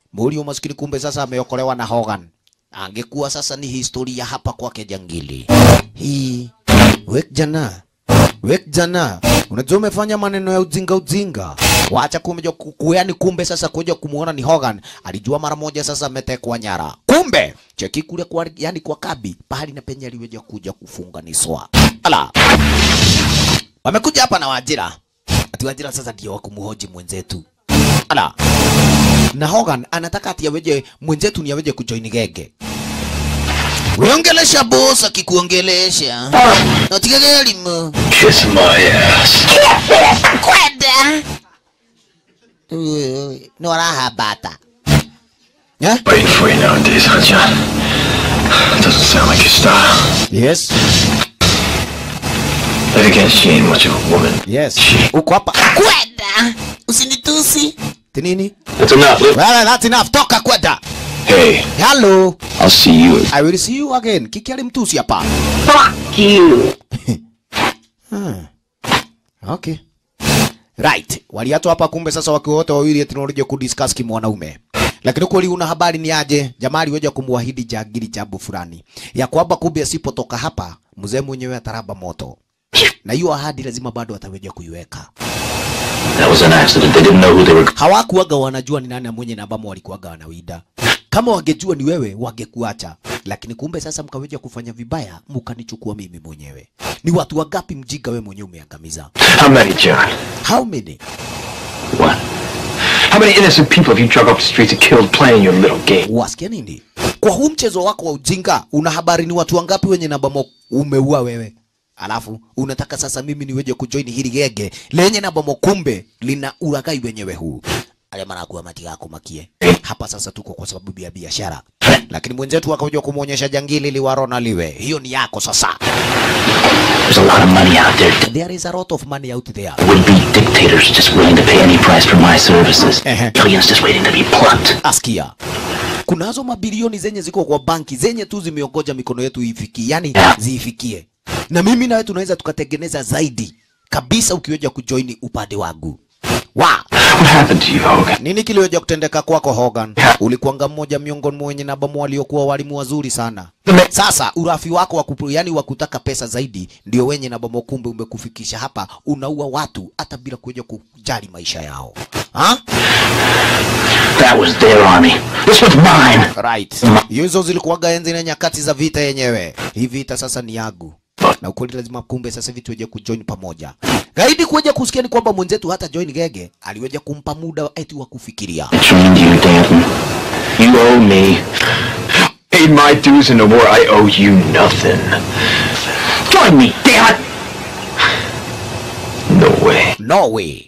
Muriu maskini kumbe sasa ameokolewa na Hogan. Angekuwa sasa ni historia hapa kwake jangili. Hii wek jana wek jana, unajua umefanya maneno ya ujinga ujinga, wacha kuja kuyani. Kumbe sasa kuja kumuona ni Hogan, alijua mara moja sasa ametekwa nyara. Kumbe cheki kule kwa, yani kwa kabi pahali na penye aliweja kuja kufunganishwa. Ala, wamekuja hapa na Wajira, ati Wajira sasa ndio wakumuhoji mwenzetu. Ala, na Hogan anataka ati aweje mwenzetu ni aweje kujoin genge. Weongelesha boss akikuongelesha. Natika elimu. Kiss my ass. Kwenda. No raha bata. Yeah? Waiting for you nowadays, huh, John? Doesn't sound like your style. Yes. Then again, she ain't much of a woman. Yes. She. Uko hapa. Kwenda. Usinitusi. Tinini? That's enough. Look. Well, that's enough. Toka kwenda. Hey, Hello. I'll see you. I will see you again. Kiki alimtusi hapa. Fuck you. Okay. Right. Waliato hapa kumbe sasa wakiwa wote wawili eti wanakuja kudiscuss kimwanaume. Lakini kweli una habari ni aje? Jamaa aliweja kumwahidi jagiri jambo fulani ya kwamba kumbe asipotoka hapa mzee mwenyewe ataraba moto, na hiyo ahadi lazima bado ataweja kuiweka. That was an accident. They didn't know who they were. Hawakuwaga wanajua ni nani mwenye na ambamo walikuwaga wanawida. Kama wangejua ni wewe wangekuacha, lakini kumbe sasa mkaweja kufanya vibaya, mkanichukua mimi mwenyewe. Ni watu wangapi mjinga wewe mwenyewe umeangamiza? How many, John? How many? What? How many innocent people have you drug off the streets and killed playing your little game? Wasikia nini? Kwa huu mchezo wako wa ujinga, una habari ni watu wangapi wenye namba mo umeua wewe? Alafu unataka sasa mimi niweje kujoin hili genge lenye namba mo, kumbe lina ulaghai wenyewe huu ale manakuwa matiga kumakie hapa. Sasa tuko kwa sababu ya biashara, lakini mwenzetu akaja kumwonyesha jangili liwarona liwe, hiyo ni yako sasa. There's a lot of money out there. There is a lot of money out there. Would be dictators just willing to pay any price for my services. Uh-huh. Billions just waiting to be plucked. Askia, kunazo mabilioni zenye ziko kwa banki zenye tu zimeongoja mikono yetu ifikie, yani ziifikie, na mimi nawe tunaweza tukatengeneza zaidi kabisa ukiweja kujoini upande wangu wa What happened to you, Hogan? nini kiliweja kutendeka kwako Hogan? Ulikuwanga mmoja miongoni mwa wenye nabamu waliokuwa walimu wazuri sana. Sasa urafi wako wa kupu, yani wa kutaka pesa zaidi ndio wenye nabamu, kumbe umekufikisha hapa, unaua watu hata bila kuja kujali maisha yao ha? That was their army. This was mine. Right. Hizo zilikuwaga enzi na nyakati za vita yenyewe. Hii vita sasa ni yangu. Na ukweli lazima kumbe sasa hivi tuweje kujoin pamoja. Gaidi kuja kusikia ni kwamba mwenzetu hata join gege aliweja kumpa muda eti wa kufikiria. I trained you, Danton. You owe me. Paid my dues in the war. I owe you nothing. Join me, damn it! No way. No way.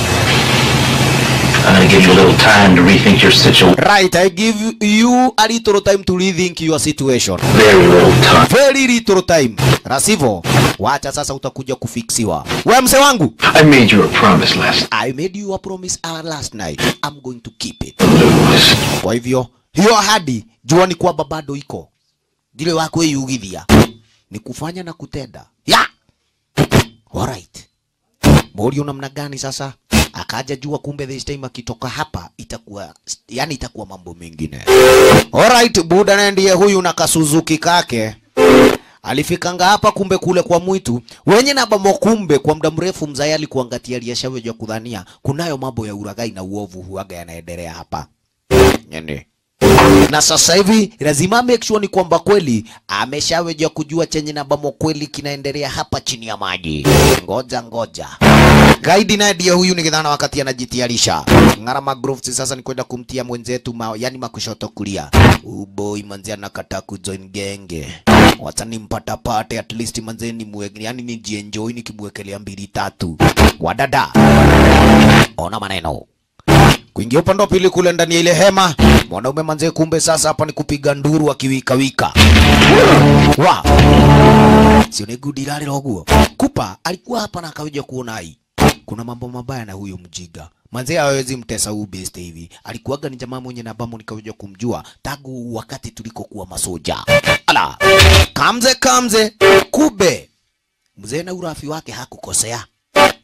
I'm gonna give you a little time to rethink your situation. Right, I give you a little time to rethink your situation. Very little time. Very little time. Rasivo, wacha sasa utakuja kufiksiwa. We mse wangu. I made you a promise last I made you a promise uh, last night. I'm going to keep it. lose. Kwa hivyo hiyo ahadi jua ni kwamba bado iko ndile wako yugithia ni kufanya na kutenda ya alright. Morio namna gani sasa? Akaja jua kumbe this time akitoka hapa itakuwa yani itakuwa mambo mengine. Alright, Buda naye ndiye huyu na kasuzuki kake alifikanga hapa kumbe kule kwa mwitu wenye na bamo kumbe kwa muda mrefu mzee alikuangatia aliyeshaweja kudhania kunayo mambo ya uragai na uovu huaga yanaendelea hapa yani na sasa hivi lazima make sure ni kwamba kweli ameshaweja kujua chenye na bamo kweli kinaendelea hapa chini ya maji. Ngoja ngoja, gaidi naye ndiye huyu nikidhana wakati anajitayarisha Ngarama Groves sasa ni kwenda kumtia mwenzetu ma, yani makushoto kulia. Uboi manzi anakataa kujoin genge, wacha nimpata pate at least manze ni mwe, yani nijienjoy nikimwekelea mbili tatu. Wadada, ona maneno kuingia upande wa pili kule ndani ya ile hema, mwanaume manze, kumbe sasa hapa ni kupiga nduru akiwikawika. Wa sio ni gudi lale loguo. Kupa alikuwa hapa na akaja kuona hai kuna mambo mabaya na huyo mjiga manze, hawezi mtesa huu best hivi. Alikuwaga ni jamaa mwenye na bamo nikaja kumjua tangu wakati tulikokuwa masoja. Ala kamze kamze, kube mzee na urafi wake hakukosea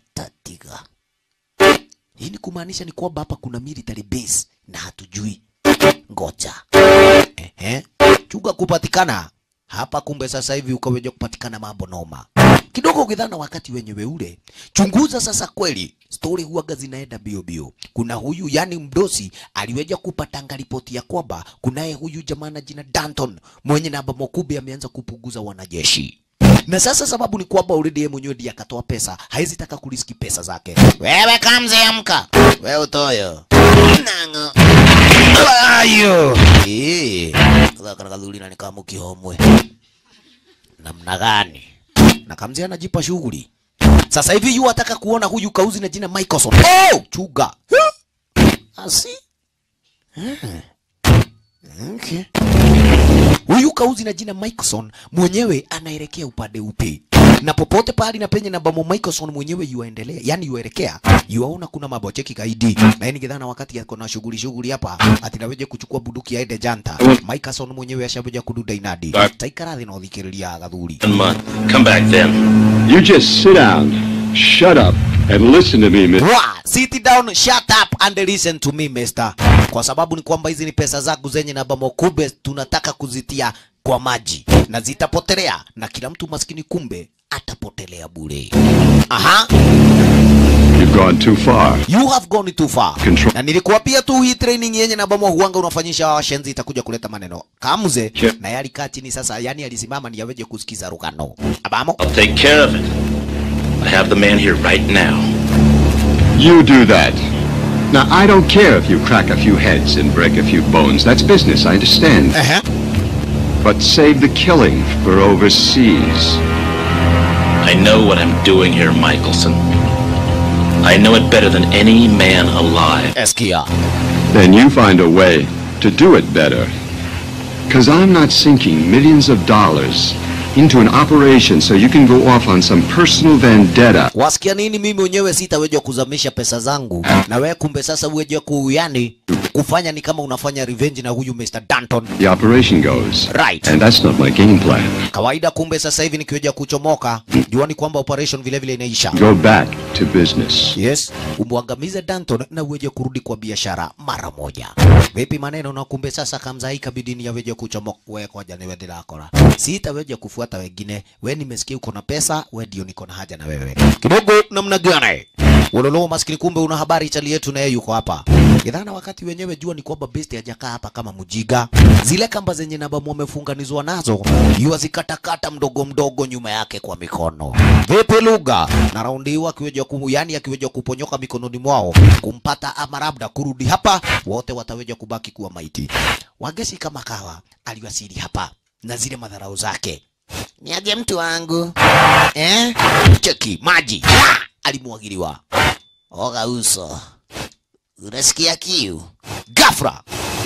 tatiga hii ni kumaanisha ni kwamba hapa kuna military base na hatujui. ngoja ehe chuga kupatikana hapa kumbe sasa hivi ukaweja kupatikana mambo noma kidogo ukidhana wakati wenyewe ule chunguza sasa kweli stori huaga zinaenda bio bio kuna huyu yani mdosi aliweja kupatanga ripoti ya kwamba kunaye huyu jamaa na jina Danton mwenye namba mokube ameanza kupunguza wanajeshi na sasa sababu ni kwamba already yeye mwenyewe ndiye akatoa pesa haizi taka kuriski pesa zake wewe kamze amka wewe utoyo nango ayo eh kana kadhulina ni kama kihomwe namna gani na kamze anajipa shughuli sasa hivi yu ataka kuona huyu kauzi na jina Michelson oh chuga asi Okay. Huyu kauzi na jina Michelson mwenyewe anaelekea upande upi? Na popote pahali na penye na bamo Michelson mwenyewe yuaendelea, yani yuaelekea, yuaona kuna mabocheki kaidi. Na yeye kidhana wakati yako na shughuli shughuli hapa, atinaweje kuchukua bunduki aende janta. Michelson mwenyewe ashabeja kududa inadi. Taikara thina uthikiriria agathuri. One month. Come back then. You just sit down, shut up, and listen to me, Miss. Wa, sit down, shut up and listen to me mister. Kwa sababu ni kwamba hizi ni pesa zangu zenye na bamo kumbe tunataka kuzitia kwa maji na zitapotelea na kila mtu maskini kumbe atapotelea bure. Aha, You've gone too far. you have gone too far. Control. Na nilikuambia tu hii training yenye na bamo huanga unafanyisha hawa washenzi itakuja kuleta maneno. Kamze Che- na yali kaa chini sasa, yani alisimama ni yaweje kusikiza rugano. Abamo. I'll take care of it. I have the man here right now. You do that. Now, I don't care if you crack a few heads and break a few bones. That's business, I understand. Ehe. But save the killing for overseas. I know what I'm doing here, Michelson. I know it better than any man alive. Eskia. Then you find a way to do it better. Because I'm not sinking millions of dollars into an operation so you can go off on some personal vendetta. Wasikia nini? Mimi mwenyewe sitaweza kuzamisha pesa zangu, na wewe kumbe sasa uweje kuyani kufanya ni kama unafanya revenge na huyu Mr. Danton. The operation goes. Right. And that's not my game plan. Kawaida kumbe sasa hivi nikiweja kuchomoka, juani kwamba operation vile vile inaisha. Go back to business. Yes, umwangamize Danton na uweje kurudi kwa biashara mara moja. Vipi maneno na kumbe sasa kamza hii kabidi ni yaweje kuchomoka wewe kwa jana wewe ndilakora. Sitaweje kufuata wengine. Wewe nimesikia uko na pesa, wewe ndio niko na haja na wewe. Kidogo namna gani? Wololo maskini kumbe una habari chali yetu na yeye yuko hapa. Idhana wakati wenyewe jua ni kwamba besti hajakaa hapa kama mjiga. Zile kamba zenye nabamu wamefunganizwa nazo, yua zikatakata mdogo mdogo nyuma yake kwa mikono. Vipi lugha? Na raundi hii akiweja ku, yani akiweja kuponyoka mikononi mwao, kumpata ama labda kurudi hapa, wote wataweja kubaki kuwa maiti. Wagesi kama kawa aliwasili hapa na zile madharau zake. Niaje mtu wangu eh? Cheki maji Ah! alimwagiliwa. Oga uso, unasikia kiu? Gafra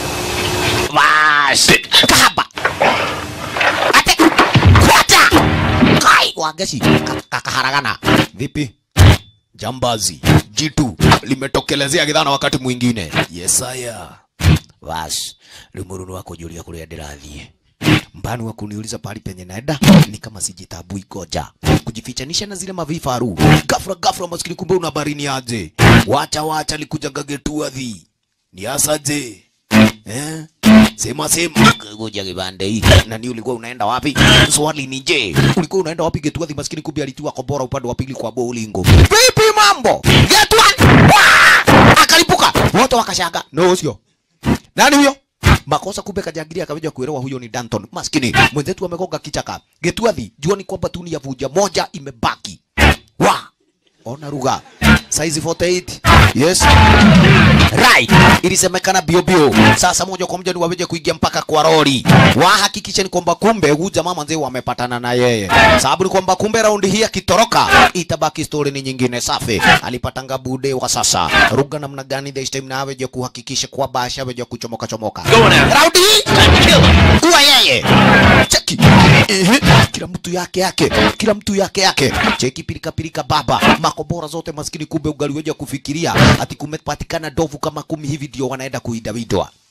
Basi kahaba ate kwata kai wagesi ka- kakaharagana vipi? Jambazi jitu limetokelezea kidhana wakati mwingine. Yesaya basi limurunu wako julia kuria ndirathie mbani wa kuniuliza pahali penye naenda ni kama sijitabui koja kujifichanisha na zile mavifaru gafra gafra maskini kumbe una barini aje wacha wacha likujaga getuathi ni asaje eh sema sema ngoja kibande hii na ni ulikuwa unaenda wapi swali ni je ulikuwa unaenda wapi getuathi maskini kumbe alitua kobora upande wa pili kwa bowlingo vipi mambo getuathi Wah! akalipuka wote wakashanga no sio nani huyo? Makosa kumbe kajangiria akaweja kuelewa huyo ni Danton. Maskini mwenzetu amegonga kichaka. Getuathi, jua ni kwamba tu ni ya vuja moja imebaki. Wa! Ona ruga. Size 48. Yes. Right. Ilisemekana bio bio. Sasa moja kwa moja ni waweje kuingia mpaka kwa lori. Wahakikishe ni kwamba kumbe huyu jamaa manze wamepatana na yeye. Sababu ni kwamba kumbe raundi hii akitoroka itabaki story ni nyingine safi. Alipatanga bude wa sasa. Ruga namna gani this time na aweje kuhakikisha kwamba ashaweje kuchomoka chomoka. Raundi hii kuwa yeye. Cheki. Ehe. Kila mtu yake yake. Kila mtu yake yake. Cheki pilika pilika baba. Makobora zote maskini kumbe ugaliweja kufikiria ati kumepatikana ndovu kama kumi hivi ndio wanaenda kuidawidwa.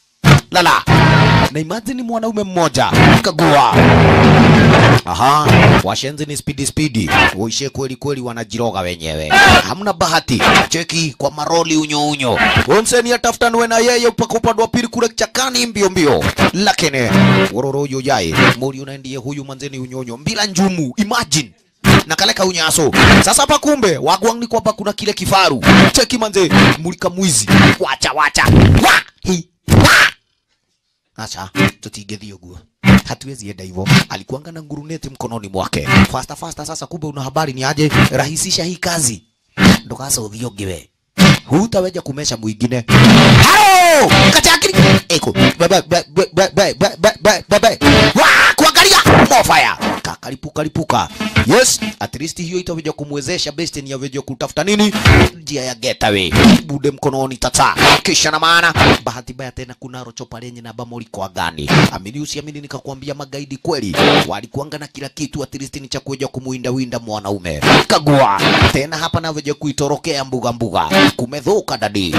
lala na imagine mwanaume mmoja kagua Aha, washenzi ni spidi spidi, uishe kweli kweli, wanajiroga wenyewe, hamna bahati. Cheki kwa maroli unyo unyo, onseni atafutanwe na yeye mpaka upande wa pili kule kichakani mbio mbio, lakini wororo uyo yai muri unaendie huyu manzeni unyonyo mbila njumu, imagine na kaleka unyaso sasa hapa kumbe wagwang ni kwamba kuna kile kifaru cheki manze mulika mwizi wacha wacha wa hi wa acha tutigethie uguo hatuwezi enda hivyo alikuanga na nguruneti mkononi mwake fasta fasta sasa kumbe una habari ni aje rahisisha hii kazi ndukasa uthio ngiwe hutaweja kumesha mwingine halo kachakiri eko bebe bebe bebe bebe bebe wa kuangalia mofaya kakalipuka lipuka yes at least hiyo itaweja kumwezesha best ni yaweja kutafuta nini njia ya getaway bude mkononi tata kisha na maana bahati mbaya tena kuna rochopa lenye na bamoli kwa gani amini usiamini nikakwambia magaidi kweli walikuanga na kila kitu at least ni cha kuweja kumuinda winda mwanaume kagua tena hapa naweja kuitorokea mbuga mbuga kumedhuka dadi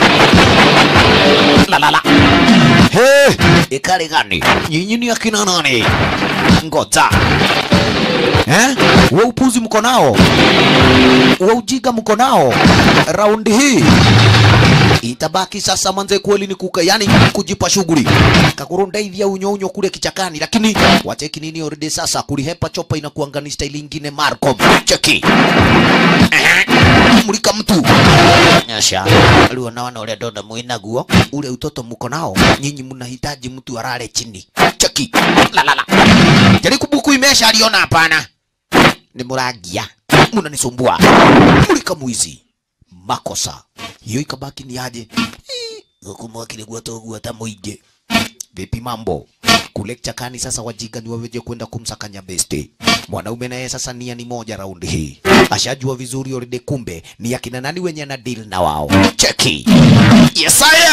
la la la he ikali gani nyinyi ni akina nani ngoja eh we upuzi mko nao we ujiga mko nao raundi hii itabaki sasa manze kweli ni kuka yani kujipa shughuli kakurundaithia unyo unyo kule kichakani lakini wacheki nini already sasa kulihepa chopa inakuanga ni style ingine Marcom cheki Ehe. mulika mtu nyasha aliwa nawana ule donda mwina guo ule utoto mko nao nyinyi mnahitaji mtu arare chini cheki la la la jaribu buku imesha aliona hapana ni muragia mnanisumbua mulika mwizi makosa hiyo ikabaki ni aje gukumwakile gwatogwata muingi vipi mambo kule chakani sasa wajiga ni waweje kwenda kumsakanya beste mwanaume naye sasa nia ni moja raundi hii ashajua vizuri already kumbe ni akina nani wenye na deal na wao cheki yesaya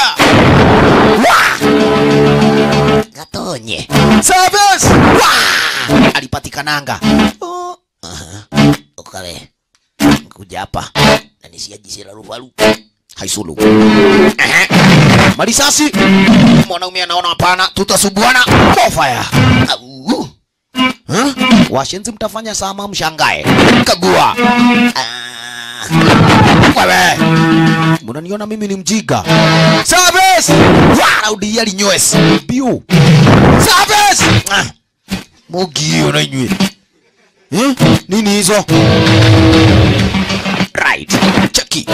gatonye service Wa! alipatikananga oh. uh-huh. ukale kuja hapa na nisiajisira ruvaru haisulu Ehe. marisasi mwanaume anaona hapana tutasubuana mofaya Au. Huh? washenzi mtafanya sama mshangae kagua Ah. wewe mnaniona mimi ni mjiga service waraudi yali nywes biu service Ah. mugio na inywe eh? nini hizo right cheki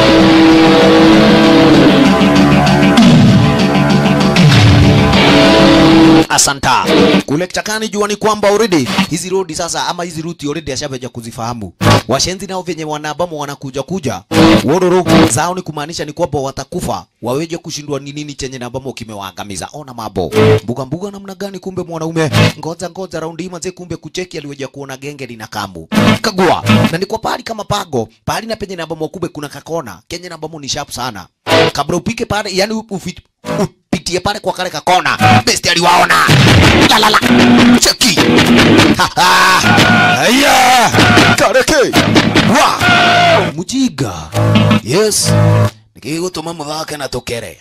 asanta kule kichakani jua ni kwamba already hizi rodi sasa ama hizi ruti already ashaveja kuzifahamu washenzi nao venye wanabamu wanakuja kuja wororo zao ni kumaanisha ni kwamba watakufa waweje kushindwa ni nini chenye nabamo kimewaangamiza ona mabo mbuga mbuga namna gani kumbe mwanaume ngoja ngoja raundi hii manze kumbe kucheki aliweja kuona genge lina kamu kagua na ni kwa pahali kama pago pahali na penye nabamo kumbe kuna kakona kenye nabamo ni sharp sana kabla upike pale yani ufi- upitie pale kwa kale kakona besti aliwaona la la la cheki Ha, ha. haya kareke wa mujiga yes nikigutuma muthake na tukere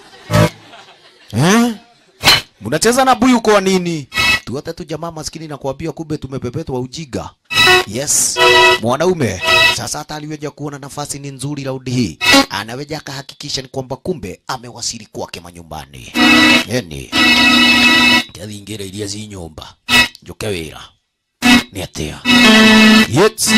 eh mnacheza na buyu kwa nini tuote tu jamaa maskini na kuambia kumbe tumepepetwa ujiga yes mwanaume sasa hata aliweja kuona nafasi ni nzuri raundi hii anaweja akahakikisha ni kwamba kumbe amewasili kwake manyumbani yani ngathingira iria ci nyumba njuke wira ni atia yes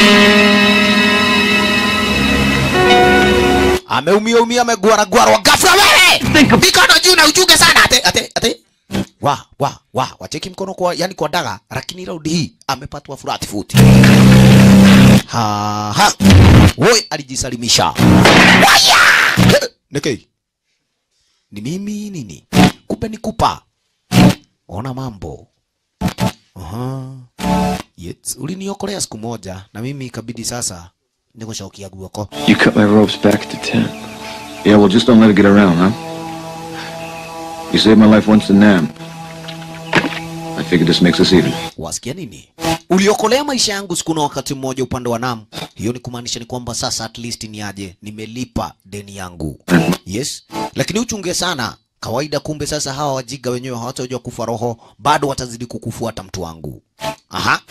ameumia umia amegwara gwarwa ghafla wewe mikono juu na uchunge sana ate ate ate wa wa wa wacheki mkono kwa yani kwa daga lakini raundi hii amepatwa flat foot ha ha woi alijisalimisha waya Eh, Niki ni mimi nini kumbe ni kupa ona mambo Aha. Yes. Uliniokolea siku moja na mimi ikabidi sasa nikushaukia guoko. You cut my ropes back to ten. Yeah, well, just don't let it get around, huh? You saved my life once in Nam. I figure this makes us even. Wasikia nini? Uliokolea maisha yangu siku na wakati mmoja upande wa Nam. Hiyo ni kumaanisha ni kwamba sasa at least ni aje nimelipa deni yangu. Yes. Lakini uchunge sana kawaida. Kumbe sasa hawa wajiga wenyewe hawatajua kufa roho, bado watazidi kukufuata mtu wangu. Aha,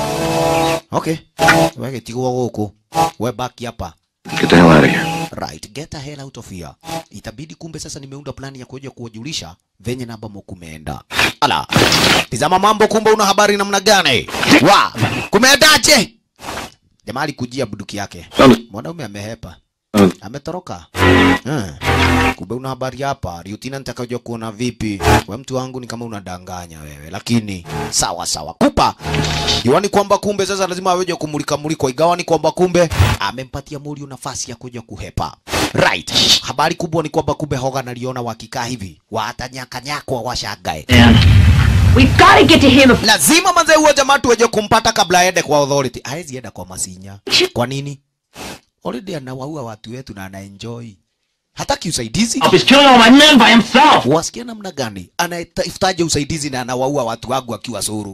okay, wewe tigwa huko, we baki hapa. Get the hell out of here. Right, get the hell out of here. Itabidi kumbe sasa nimeunda plani ya kuja kuwajulisha venye na ambamo kumeenda. Ala, tizama mambo, kumbe una habari namna gani? Wa, kumeendaje? Jamaa alikujia bunduki yake. Mwanaume amehepa. Ametoroka. Hmm. Kumbe una habari hapa. Lieutenant akaja kuona vipi? We mtu wangu ni kama unadanganya wewe. Lakini sawa sawa. Kupa. Iwani kwamba kumbe sasa lazima aweje kumulika muliko. Igawa ni kwamba kumbe amempatia Morio nafasi ya kuja kuhepa. Right. Habari kubwa ni kwamba kumbe Hogan aliona wakikaa hivi. Watanyakanyakwa washangae. We've got to get to him. Lazima manze huo jamaa tuweje kumpata kabla aende kwa authority. Haezi enda kwa Masinya. Kwa nini? Already anawaua watu wetu na anaenjoy. Hataki usaidizi. He's killing all my men by himself. Wasikia namna gani? Anatafutaje usaidizi na anawaua watu wangu akiwa suru?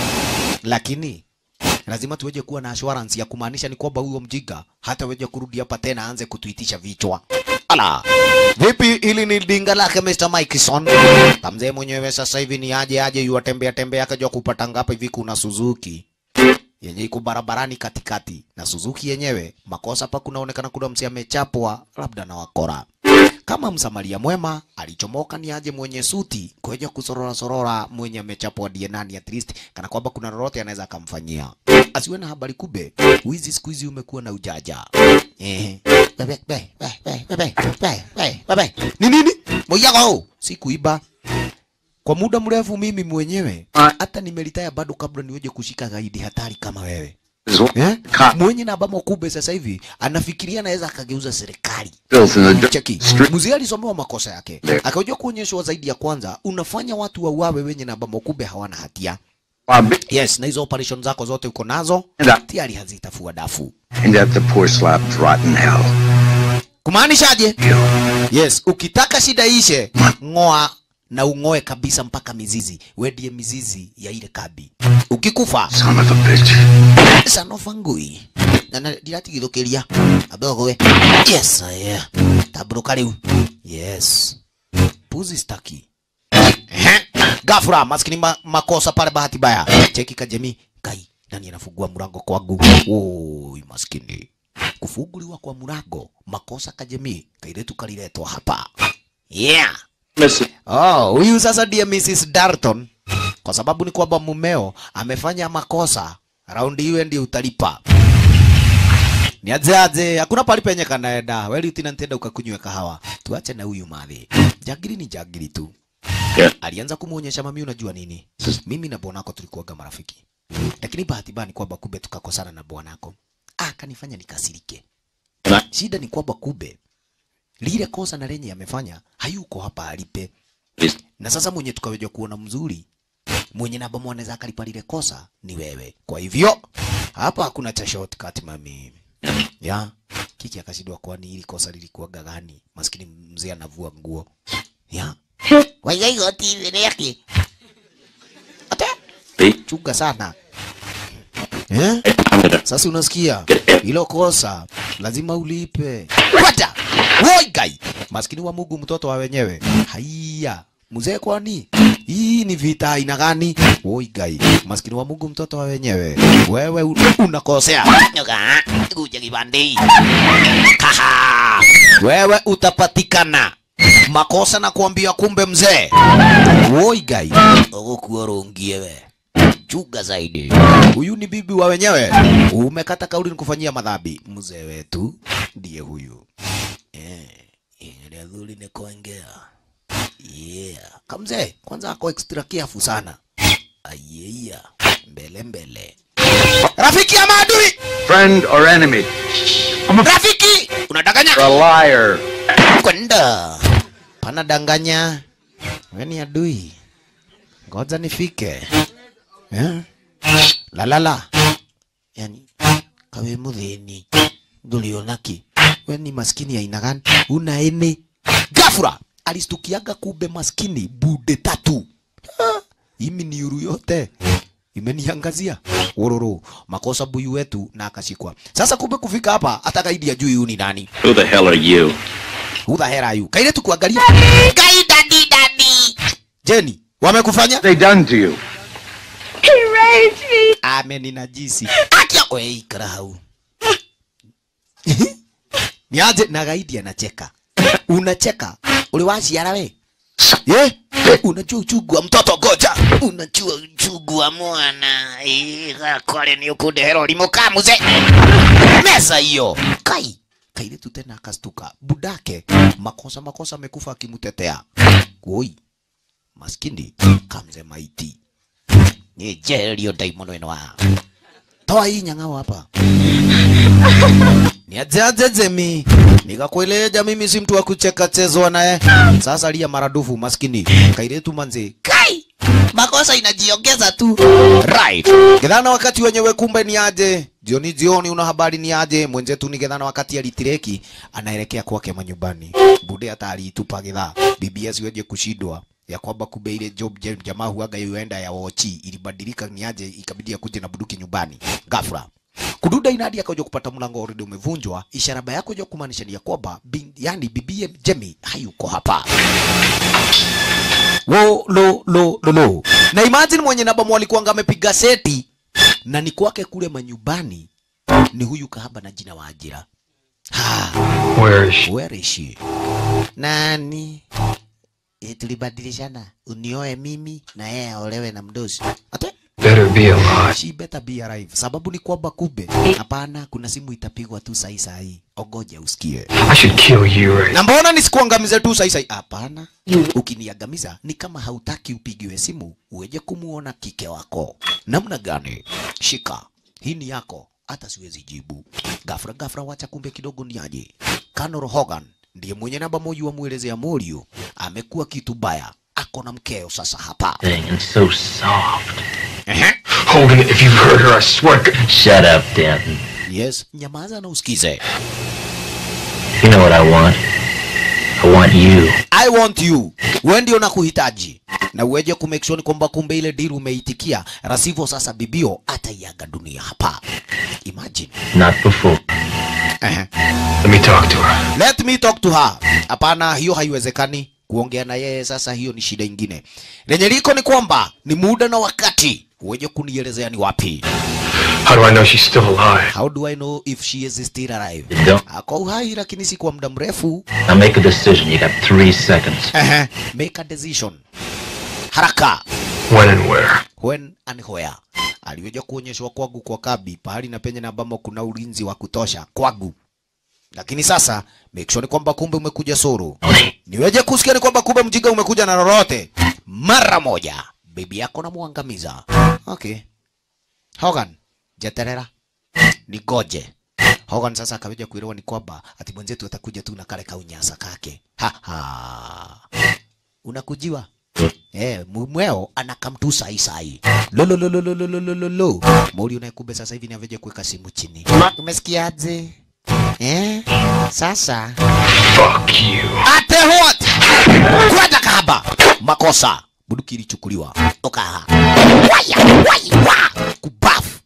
Lakini lazima tuweje kuwa na assurance ya kumaanisha ni kwamba huyo mjiga hata weje kurudi hapa tena aanze kutuitisha vichwa. Ala, vipi? Ili ni dinga lake Mr. Mikeson. Kamzee mwenyewe sasa hivi ni aje aje yuatembea tembea akajua kupata ngapa hivi kuna Suzuki yenye iko barabarani katikati na Suzuki yenyewe makosa hapa kunaonekana kuna msi amechapwa labda na wakora kama msamaria mwema alichomoka ni aje mwenye suti kuja kusorora sorora mwenye amechapwa ndiye nani at least kana kwamba kuna lolote anaweza akamfanyia asiwe na habari kube wizi siku hizi umekuwa na ujaja eh bebe bebe bebe bebe bebe bebe ni nini moyago si kuiba kwa muda mrefu mimi mwenyewe hata nimelitaya bado kabla niweje kushika gaidi hatari kama wewe eh? mwenye na ambamo kube sasa hivi anafikiria anaweza akageuza serikali Built in the cheki mzee alisomewa makosa yake akajua kuonyeshwa zaidi ya kwanza unafanya watu wauawe wenye na ambamo kube hawana hatia yes na hizo operation zako zote uko nazo tayari hazitafua dafu And at the poor slap's rotten hell. kumaanishaje yes ukitaka shida ishe ng'oa na ung'oe kabisa mpaka mizizi wedie mizizi ya ile kabi ukikufa Son of a bitch. sanofa ngui na na ndiratigithukiria adogowe yes aya tabruka riu yes puzi staki Ehe. gafura maskini ma, makosa pale bahati baya cheki kajemi kai nani anafungua mlango kwangu oi maskini kufunguliwa kwa mlango makosa kajemi kairetu kaliletwa hapa yeah Oh, huyu sasa ndiye Mrs. Darton kwa sababu ni kwamba mumeo amefanya makosa. Raundi hiyo ndio utalipa. Ni aje aje, hakuna pali penye kanaenda. Wewe lieutenant enda ukakunywe kahawa. Tuache na huyu madhi. Jagiri ni jagiri tu. Yeah. Alianza kumuonyesha mami, unajua nini? Mimi na bwanako tulikuwaga marafiki. Lakini bahati mbaya ni kwamba kumbe tukakosana na bwanako. Ah, kanifanya nikasirike. Shida ni kwamba kumbe lile kosa na lenye amefanya hayuko hapa alipe na sasa mwenye tukaweja kuona mzuri mwenye namba mwanaweza akalipa lile kosa ni wewe. Kwa hivyo hapa hakuna cha shortcut mami. Ya kiki akashindwa, kwani hili kosa lilikuwaga gani? Maskini mzee anavua nguo ya waiga TV yake ate chunga sana eh? Sasa unasikia hilo kosa lazima ulipe. Kwata woi gai, maskini wa Mungu, mtoto wa wenyewe. Haiya mzee, kwani hii ni vita aina gani? Woi gai, maskini wa Mungu, mtoto wa wenyewe. Wewe un- unakosea Nyoka, kuja kibande. Kaha, wewe utapatikana makosa na kuambia, kumbe mzee. Woi gai, ukuorongie we chuga zaidi. Huyu ni bibi wa wenyewe, umekata kauli nikufanyia madhambi. Mzee wetu ndiye huyu eh, ile dhuri ni kuongea yeah. Kamzee kwanza ako extra careful sana ayeya, mbele mbele, rafiki ya maadui, Friend or enemy? rafiki unadanganya A liar. kwenda pana danganya, wewe ni adui, ngoja nifike eh? la la la, yani kawe muthini ndulionaki we ni maskini ya aina gani? Una ene gafura alistukiaga kumbe maskini bude tatu Ah, imi ni uru yote imeniangazia ururu makosa buyu wetu na akashikwa. Sasa kumbe kufika hapa hata gaidi ajui huyu ni nani. Who the hell are you? Who the hell are you? Kaire tu kuangalia. Gai dadi Jeni, wamekufanya? They done to you. He raped me. ameninajisi akia we ikara hau ni aje na gaidi anacheka unacheka uliwaciara we ye unajua uchungu wa mtoto goja unajua uchungu wa mwana gakore ni ukundehera ũrimũ ka muze meza hiyo kai kairitu tena akastuka budake makosa makosa amekufa akimtetea woi maskini kamze maiti ni jerio daimono ino wa toa hii nyang'ao hapa ni ajaje jemi nikakueleja mimi si mtu wa kucheka chezwa naye sasa lia maradufu maskini kairetu manzi kai makosa inajiongeza tu right gedhana wakati wenyewe kumbe ni aje jioni jioni una habari ni aje mwenzetu ni gedhana wakati alitireki anaelekea kwake manyumbani bude hata aliitupa gedhaa bibi asiweje kushindwa ya kwamba kumbe ile job jam- jamaa huaga yuenda ya wochi ilibadilika ni aje ikabidi akuje na buduki nyumbani ghafla kududa inadi akaja kupata mlango already umevunjwa ishara baya kuja kumaanisha ni ya kwamba bin- yani bibie Jemi hayuko hapa wo lo lo lo lo na imagine mwenye nabamu alikuwa amepiga seti na ni kwake kule manyumbani ni huyu kahaba na jina wa ajira ha Where is she? where is she nani e, tulibadilishana unioe mimi na yeye aolewe na mdosi ate Better be alive. she better be alive sababu ni kwamba kumbe hapana kuna simu itapigwa tu sahi sahi ogoja usikie I should kill you right na mbona nisikuangamize tu sahi sahi hapana ukiniangamiza ni kama hautaki upigiwe simu uweje kumuona kike wako namna gani shika hii ni yako hata siwezi jibu gafra gafra wacha kumbe kidogo ni aje Conor Hogan ndiye mwenye namba moja wa mwelezea Morio amekuwa kitu baya ako na mkeo sasa hapa Thing and so soft. Hogan, if you hurt her, I swear. to- Shut up, Danton. yes nyamaza na usikize You know what I want? I want you. I want you. Wewe ndio nakuhitaji. Na uweje ku make sure ni kwamba kumbe ile deal umeitikia, rasivyo sasa bibio ataiaga dunia hapa. Imagine. Not before. Ehe. Let me talk to her. Let me talk to her. Hapana, hiyo haiwezekani. Kuongea na yeye sasa, hiyo ni shida ingine. Lenye liko ni kwamba ni muda na wakati. Uweje kunielezea ni wapi? How do I know she's still alive? How do I know if she is still alive? Don't. Ako uhai lakini si kwa muda mrefu. Now make a decision. You got three seconds. Ehe. Make a decision. Haraka. When and where? when and where. Aliweja kuonyeshwa kwangu kwa kabi pahali na penye na ambamo kuna ulinzi wa kutosha kwangu, lakini sasa make sure ni kwamba kumbe umekuja suru. Niweje kusikia ni kwamba kumbe mjinga umekuja na lolote mara moja, bibi yako namwangamiza. Okay, Hogan jeterera nigoje. Hogan sasa akaweja kuelewa ni kwamba ati mwenzetu atakuja tu na kale kaunyasa kake. Ha ha, unakujiwa Eh, mweo anakamtu sai sai. Lo lo lo lo lo lo lo lo lo lo. Mori unayekumbe sasa hivi ni aveje kuweka simu chini. Umesikiaje? Eh? Sasa Fuck you. ate what? Kwenda kahaba. Makosa. Buduki ilichukuliwa. Toka. Waya, waya, wa. Kubafu.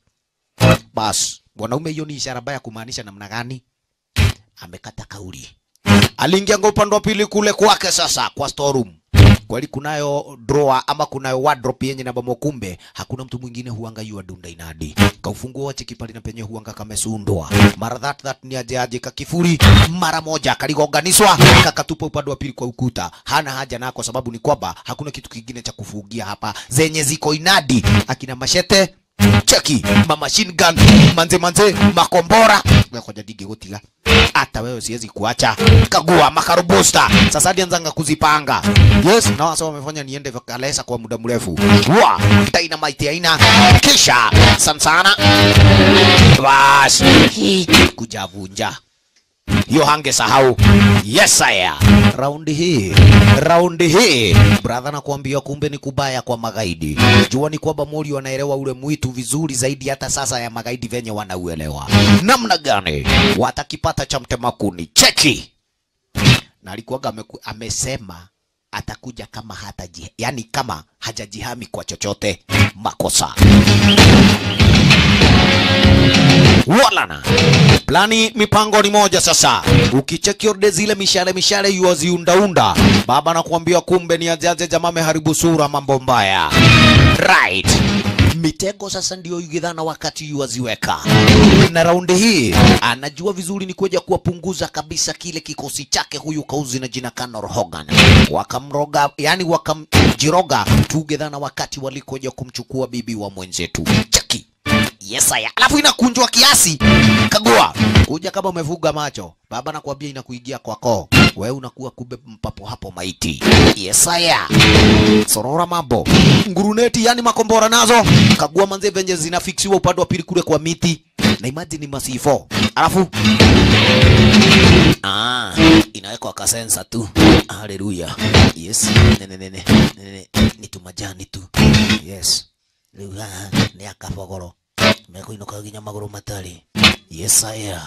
Bas, mwanaume hiyo ni ishara baya kumaanisha namna gani? Amekata kauli. Aliingia ngo upande wa pili kule kwake sasa kwa storeroom. Kweli kunayo drawer ama kunayo wardrobe yenye na bomo, kumbe hakuna mtu mwingine huanga yua dunda inadi. Kaufungua wache kipali na penye huanga kamesundwa. Mara that that ni aje aje kakifuri mara moja kaligonganiswa kakatupa upande wa pili kwa ukuta. Hana haja na kwa sababu ni kwamba hakuna kitu kingine cha kufugia hapa zenye ziko inadi. Akina mashete cheki ma machine gun manze manze makombora ngoja dige gutiga hata wewe siwezi kuacha kagua makarobusta sasa ndianzanga kuzipanga yes na wasa wamefanya niende kalesa kwa muda mrefu wa dynamite aina kisha sansana bas kujavunja hiyo hange sahau yes saya raundi hii raundi hii brother nakwambia kumbe ni kubaya kwa magaidi jua ni kwamba mori wanaelewa ule mwitu vizuri zaidi hata sasa ya magaidi venye wanauelewa namna gani watakipata cha mtemakuni cheki na alikuwaga ameku- amesema atakuja kama hataji, yani kama hajajihami kwa chochote makosa walana plani mipango ni moja sasa ukicheki orde zile mishale mishale yuwaziundaunda baba nakuambia kumbe ni ajaje jamaa ameharibu sura mambo mbaya right mitego sasa ndio yugidhana wakati yuwaziweka na raundi hii anajua vizuri ni kuja kuwapunguza kabisa kile kikosi chake huyu kauzi na jina Conor Hogan wakamroga yani wakamjiroga tugedhana wakati walikoja kumchukua bibi wa mwenzetu chaki Yes, aya. Alafu inakunjwa kiasi. Kagua. Kuja kama umevuga macho. Baba nakwambia inakuingia kwa koo. Wewe unakuwa kumbe mpapo hapo maiti. Yes, aya. Sorora mambo. Nguruneti yani makombora nazo. Kagua manze venye zinafiksiwa upande wa pili kule kwa miti. Na imagine ni masifo. Alafu Ah, inawekwa kasensa tu. Haleluya. Yes. Nene nene. Nene. Ni tu majani tu. Yes. Rĩu haha nĩ akabogoro mekũinũka nginya magũrũ matarĩ yesaya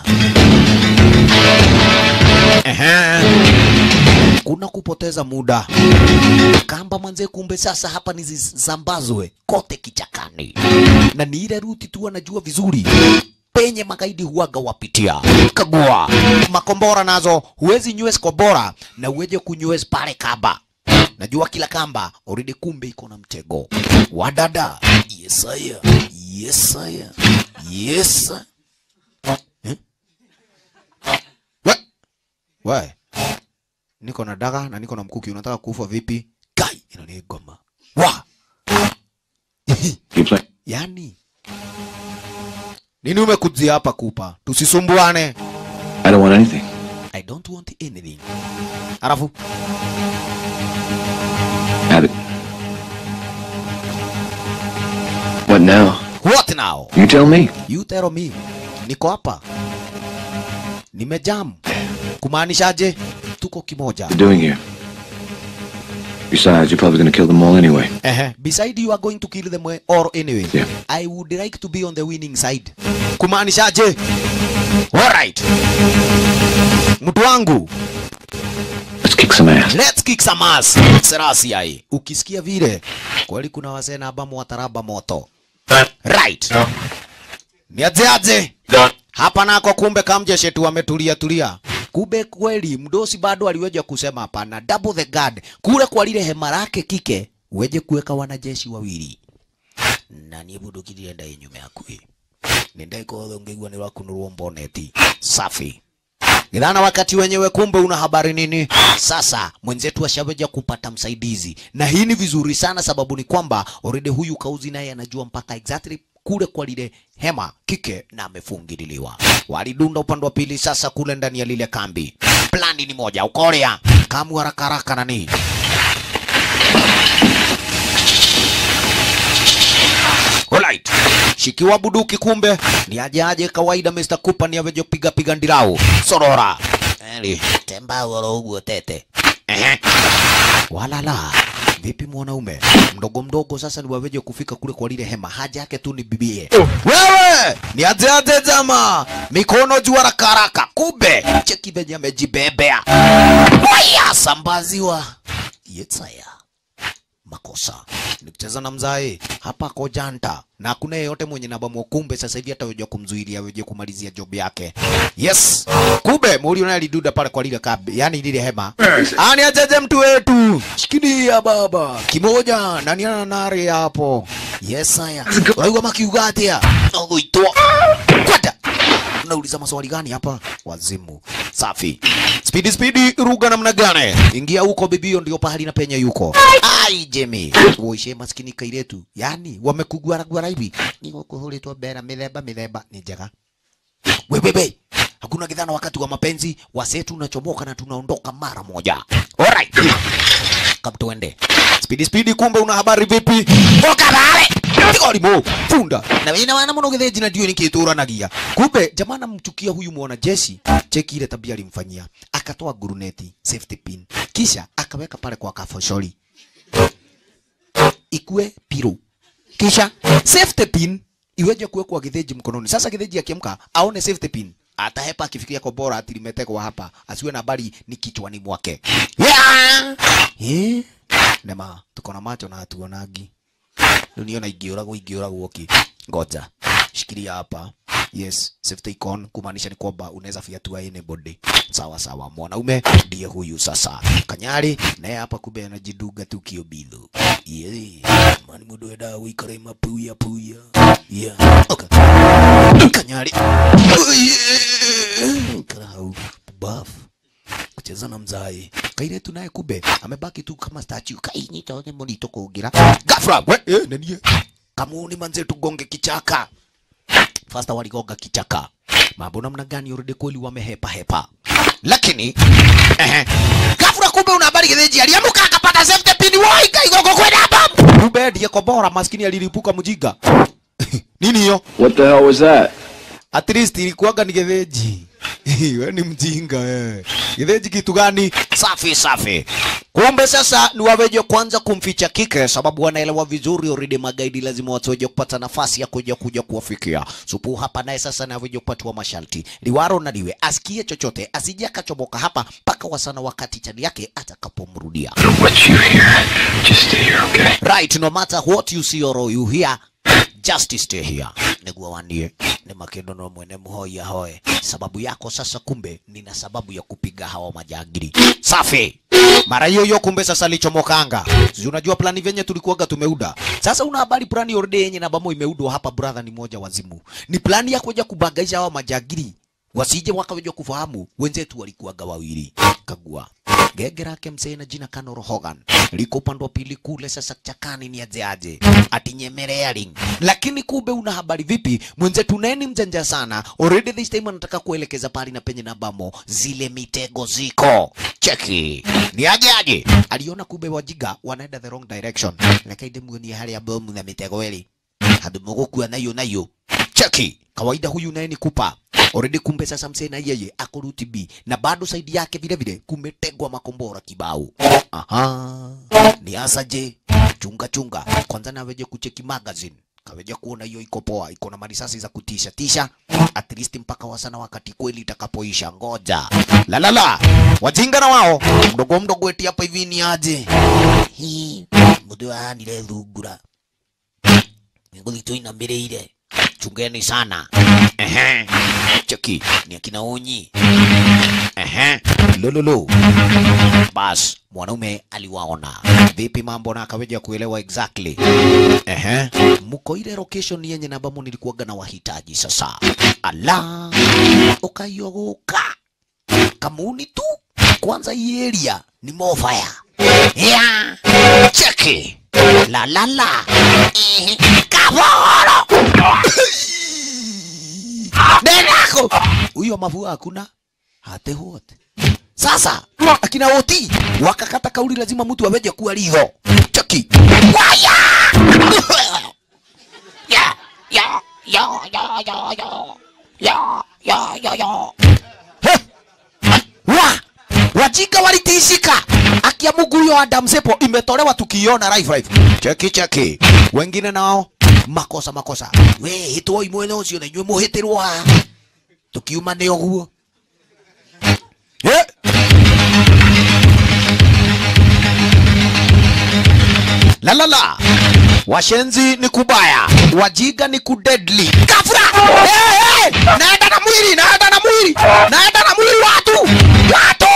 kuna kupoteza muda kamba mwanze kumbe sasa hapa ni zisambazwe kote kichakani na ni ile ruti tu anajua vizuri penye magaidi huwaga wapitia kagua makombora nazo huwezi nywes kombora na uweje kunywes pale kamba najua kila kamba already kumbe iko na mtego wadada yesaya yesaya yesa eh? we we niko na daga na niko na mkuki unataka kufa vipi kai inanigoma wa You play. yani nini umekujia hapa kupa tusisumbuane I don't want anything. i don't want anything alafu Have it. What now? what now You tell me. You tell me. Niko hapa. Nimejam. Kumaanishaje? Tuko kimoja. You're doing here. Besides, you're probably gonna kill them all anyway. Ehe. Beside you are going to kill them all anyway. Yeah. I would like to be on the winning side. Kumaanishaje? Alright. Mtu wangu, Let's kick some ass. let's kick some ass. Serasi ai. Ukisikia vile, kweli kuna wasee na abamu wataraba moto. Right. Ni aje aje? Hapa nako kumbe kamjeshe tu wametulia tulia. Kumbe kweli mdosi bado aliweja kusema hapana, double the guard. Kule kwa lile hema lake kike, weje kuweka wanajeshi wawili. Na niĩ mũndũ kirienda ĩ nyume yakui nĩndaika othe ũngĩigua nĩ wakunũrwo mboneti safi Githana wakati wenyewe kumbe una habari nini? Sasa mwenzetu ashaweja kupata msaidizi, na hii ni vizuri sana, sababu ni kwamba already huyu kauzi naye anajua mpaka exactly kule kwa lile hema kike na amefungililiwa. Walidunda upande wa pili sasa kule ndani ya lile kambi. Plani ni moja, ukorea kamu haraka haraka nani Alright. Shikiwa buduki kumbe ni aje aje kawaida Mr. Cooper ni aveje kupiga piga ndirau. Sorora. Eli, temba wala uguo tete. Ehe. Walala. Vipi mwanaume? Mdogo mdogo sasa ni waweje kufika kule kwa lile hema. Haja yake tu ni bibie. Wewe! Ni aje aje jama. Mikono juu haraka haraka. Kumbe cheki venye amejibebea. Waya sambaziwa. Yetsaya makosa nikicheza na mzae hapa ako janta na hakuna yeyote mwenye namba kumbe sasa hivi hata kumzuilia weje kumalizia job yake yes kumbe muri naye aliduda pale kwa lile kabe yani lile hema ani ajeje mtu wetu shikilia baba kimoja nani ana nare hapo yes haya wewe makiuga atia ogoitwa kwata unauliza maswali gani hapa wazimu safi spidi spidi ruga namna gani ingia huko bibio ndio pahali na penye yuko ai jemi uishe maskini kairetu yani wamekugwara gwara hivi niko kuhuritwa bera mithemba mithemba ni njega wewewe hakuna kidhana wakati wa mapenzi wasetu unachomoka na tunaondoka mara moja alright kama tuende spidi spidi kumbe una habari vipi oka pale Tigarimo, funda na wina wana muno githe jina ndio nikituranagia kumbe jamaa namchukia huyu mwanajeshi cheki ile tabia alimfanyia akatoa guruneti safety pin kisha akaweka pale kwa kafoshori ikue piro kisha safety pin iweje kuwekwa githĩji mkononi sasa githĩji akiamka aone safety pin atahepa akifikiria kombora ati limetegwa hapa, asiwe na habari ni kichwani mwake. Yeah! Eh? Nema, tuko na macho na hatuonagi. Rĩu niona ingĩũragwo ingĩũragwo ki. Ngoja. Shikilia hapa. Yes, safety icon kumaanisha ni kwamba unaweza fiatua anybody. Sawa sawa, mwanaume ndiye huyu sasa. Kanyari naye hapa kumbe anajiduga tu kiobidho. Yeah. Mani mundu enda guikara mapuya puya. Yeah. Okay. Kanyari. Yeah. Kara hau. Buff kucheza na mzai kairetu naye kumbe amebaki tu kama statue kainyita one monito kugira gafra we eh, nenie kamuni manze tugonge kichaka fasta waligonga kichaka mambo namna gani already kweli wamehepa hepa lakini ehe gafra kumbe una habari getheji aliamuka akapata safety pin woi kaigogo kwenda hapa kumbe ndiye kobora maskini alilipuka mjinga nini hiyo What the hell was that? at least ilikuwaga ni getheji we ni mjinga eh. getheji kitu gani safi safi kumbe sasa ni waweje kwanza kumficha kike sababu wanaelewa vizuri already magaidi lazima watoje kupata nafasi ya kuja kuja kuwafikia supu hapa naye sasa naweje kupatiwa masharti liwaro na liwe asikie chochote asije akachomoka hapa mpaka wasana wakati chani yake atakapomrudia What you hear? Just stay here, okay? right no matter what you see or you hear just stay here niguo wanie ni makindo no mwene muhoya hoe sababu yako sasa kumbe nina sababu ya kupiga hawa majangiri safi mara hiyo hiyo kumbe sasa lichomokanga si unajua plani venye tulikuwaga tumeuda sasa una habari plani orde yenye na bamo imeudwa hapa brother ni moja wazimu ni plani ya kuja kubagaisha hawa majangiri wasije wakaweja kufahamu wenzetu walikuwaga wawili kagua gege lake msee na jina Kanoro Hogan liko upande wa pili kule. Sasa chakani ni aje aje ati nyemerearing, lakini kumbe una habari vipi? Mwenzetu neni mjanja sana, already this time anataka kuelekeza pali na penye na bamo zile mitego ziko cheki ni aje aje. Aliona kumbe wajiga wanaenda the wrong direction, nakaide muonia hali ya bomu na mitego eli hadi mogokua nayo nayo cheki kawaida huyu naye ni kupa already kumbe sasa msee na yeye ako route B na bado saidi yake vile vile kumetegwa makombora kibao aha ni asaje chunga chunga kwanza naweje kucheki magazine kaweja kuona hiyo iko poa iko na marisasi za kutisha tisha at least mpaka wasana wakati kweli itakapoisha ngoja la la la wajinga na wao mdogo mdogo eti hapa hivi ni aje hii mudu ahanire thungura ngũthitũ inamĩrĩire chungeni sana ehe cheki ni akina unyi ehe lololo bas mwanaume aliwaona vipi mambo na akaweja kuelewa exactly ehe mko ile location yenye na ambamo nilikuwaga na wahitaji sasa ala ukayogoka kamuni tu kwanza hii area ni mofaya ya cheki la la la Ehe. kaboro nenako huyo mavua hakuna hate wote sasa akina woti wakakata kauli lazima mtu aweje kuwa liho cheki waya ya ya ya ya ya ya ya ya ya ya He! wa wajinga walitishika akia Mungu huyo Adam Sepo imetolewa tukiona live live cheki cheki wengine nao makosa makosa we hitwo imwe no cio na inywe muhitirwo tukiuma ni oguo Eh! la la la washenzi ni kubaya wajiga ni kudedli kafra hey, hey! naenda na mwili naenda na mwili naenda na mwili watu watu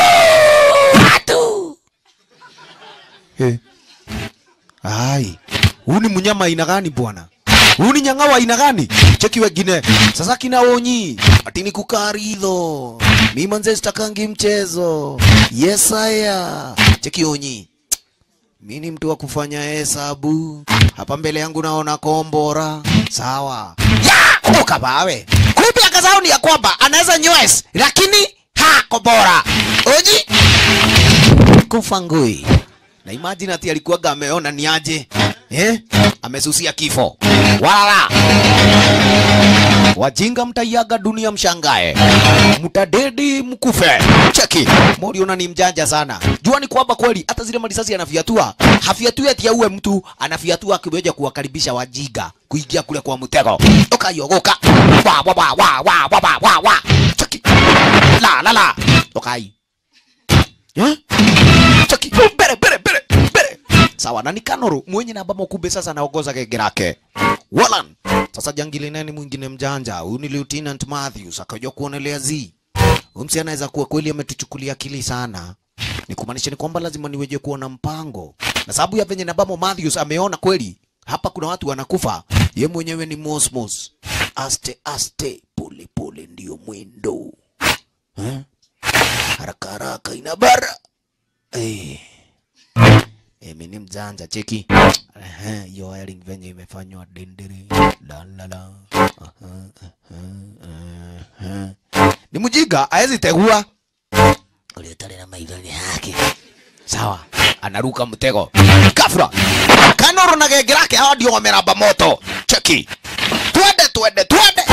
watu hey. ai huu ni mnyama aina gani bwana huu ni nyang'awa aina gani cheki wengine sasa kina onyi ati ni kukaridho mi manze sitakangi mchezo yesaya cheki onyi mi ni mtu wa kufanya hesabu hapa mbele yangu naona kombora sawa ya ukabawe kumbe akasahau ni ya kwamba anaweza nywes lakini ha kombora oji kufa ngui na imagine ati alikuwaga ameona ni aje eh? amesusia kifo wala wajinga mtaiaga dunia mshangae mtadedi mkufe cheki moriona ni mjanja sana jua ni kwamba kweli hata zile marisasi anafiatua hafiatui ati auwe mtu anafiatua akiweja kuwakaribisha wajiga kuingia kule kwa mtego ukayogoka wa wa wa wa wa wa wa wa wa cheki la la la tokai eh cheki bere bere bere bere sawa na ni Kanoru mwenye na ambamo kumbe sasa anaongoza genge lake Walan sasa jangili nani mwingine mjanja huyu ni Lieutenant Matthews akajua kuonelea zi huyu msi anaweza kuwa kweli ametuchukulia akili sana ni kumaanisha ni kwamba lazima niweje kuwa na mpango na sababu ya venye nabamo Matthews ameona kweli hapa kuna watu wanakufa ye mwenyewe ni mosmos aste aste pole pole ndio mwendo eh? haraka haraka ina bara eh. Emi ni mjanja cheki Ehe, hiyo wiring venye imefanywa dendere la la la Aha, aha, aha. ni mjinga haezi tegua uliotale na maidhoni yake sawa anaruka mtego kafra kanoro na genge lake hawa ndio wameramba moto cheki twende twende twende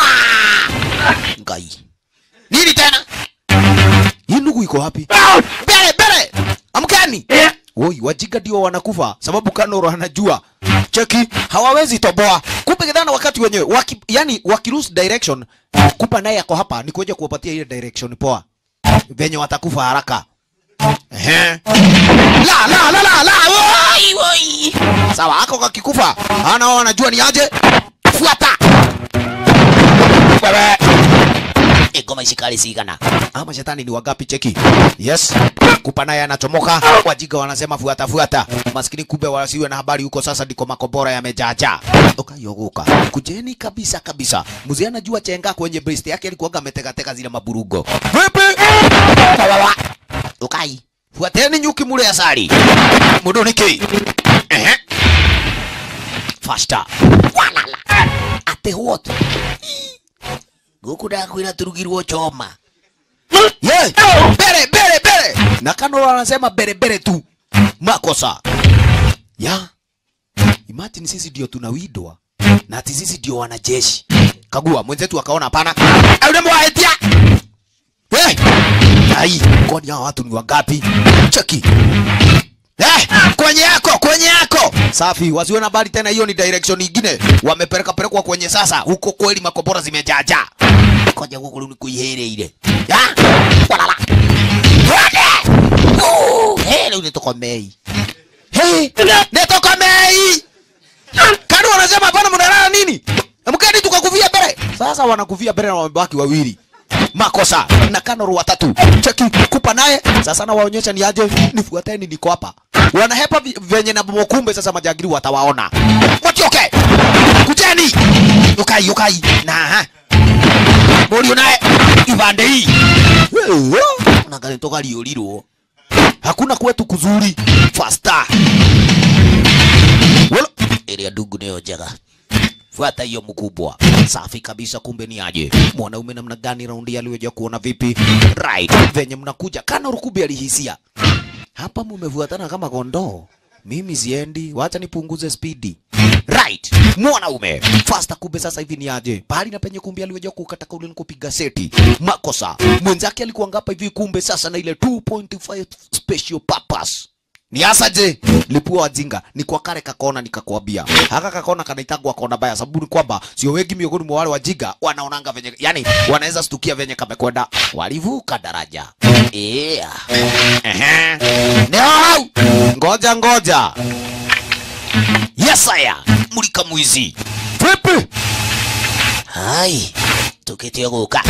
Wa! ngai nini tena hii ndugu iko wapi bele bele amkani Oi, wajinga ndio wanakufa sababu Kanoro anajua cheki hawawezi toboa. Kumbe kidhana wakati wenyewe waki, yani wakilose direction, kupa naye ako hapa ni kuja kuwapatia ile direction poa, venye watakufa haraka. Ehe. La la la la la. Oi, oi. Sawa, ako kakikufa. Ana wao wanajua ni aje. Fuata. Wewe. Igoma ishikali sigana. Ama shetani ni wagapi cheki? Yes. Kupa naye anachomoka. Wajiga wanasema fuata fuata. Maskini kumbe wasiwe na habari huko sasa ndiko makobora yamejaja. Ukayogoka. Kujeni kabisa kabisa. Mzee anajua chenga kwenye breast yake alikuwa ameteka teka zile maburugo. Vipi? Wawawa. Ukai. Fuateni nyuki mule asali. Mudoniki. Ehe. Faster. Walala. Ate what? Guku ndakwira turugirwo choma. Ye! Bere bere bere. Na Kanoro anasema bere bere tu. Makosa. Ya. Imagine sisi ndio tunawidwa na ati sisi ndio wanajeshi. Kagua mwenzetu akaona hapana. Unamwaetia. Hey! Ai, kwani hao watu ni wangapi? Cheki. Eh, kwenye yako, kwenye yako. Safi, wasiwe na habari tena, hiyo ni direction nyingine. Wamepeleka pelekwa kwenye sasa. Huko kweli makobora zimejaja. Koja huko ni kuihere ile. Ya? Walala. Wade! Uh, hele unitokomei. Hey, nitokomei. Kani wanasema hapana mnalala nini? Mkeni tukakuvia bere. Sasa wanakuvia bere na wamebaki wawili. Makosa na Kanoro watatu. Cheki kupa naye. Sasa na waonyesha ni aje. Nifuateni niko hapa. Wanahepa vi- venye na bomo kumbe sasa majagiri watawaona. Watioke. Kujeni. Yukai yukai. Na ha. Morio naye ibande hii. Unaangalia toka liolilo. Hakuna kwetu kuzuri. Faster. Wala. Ile ndugu nayo jaga. Fuata hiyo mkubwa. Safi kabisa, kumbe ni aje. Mwanaume namna gani raundi aliyoja kuona vipi? Right. Venye mnakuja kana rukubi alihisia. Hapa mumefuatana kama kondoo. Mimi siendi, wacha nipunguze spidi. Right. Mwanaume. Faster kumbe sasa hivi ni aje. Pahali na penye kumbe aliweja kukata kauli ni kupiga seti. Makosa. Mwenzake alikuwa ngapa hivi kumbe sasa na ile 2.5 special purpose ni hasa je lipua wajinga ni kwa kare kakona nikakwambia haka kakona kanaitagwa kona baya sababu ni kwamba sio wengi miongoni mwa wale wajinga wanaonanga venye yani wanaweza stukia venye kamekwenda walivuka daraja yeah. Ehe. Ndio. ngoja ngoja yes aya mulika mwizi vipi hai tukitia guka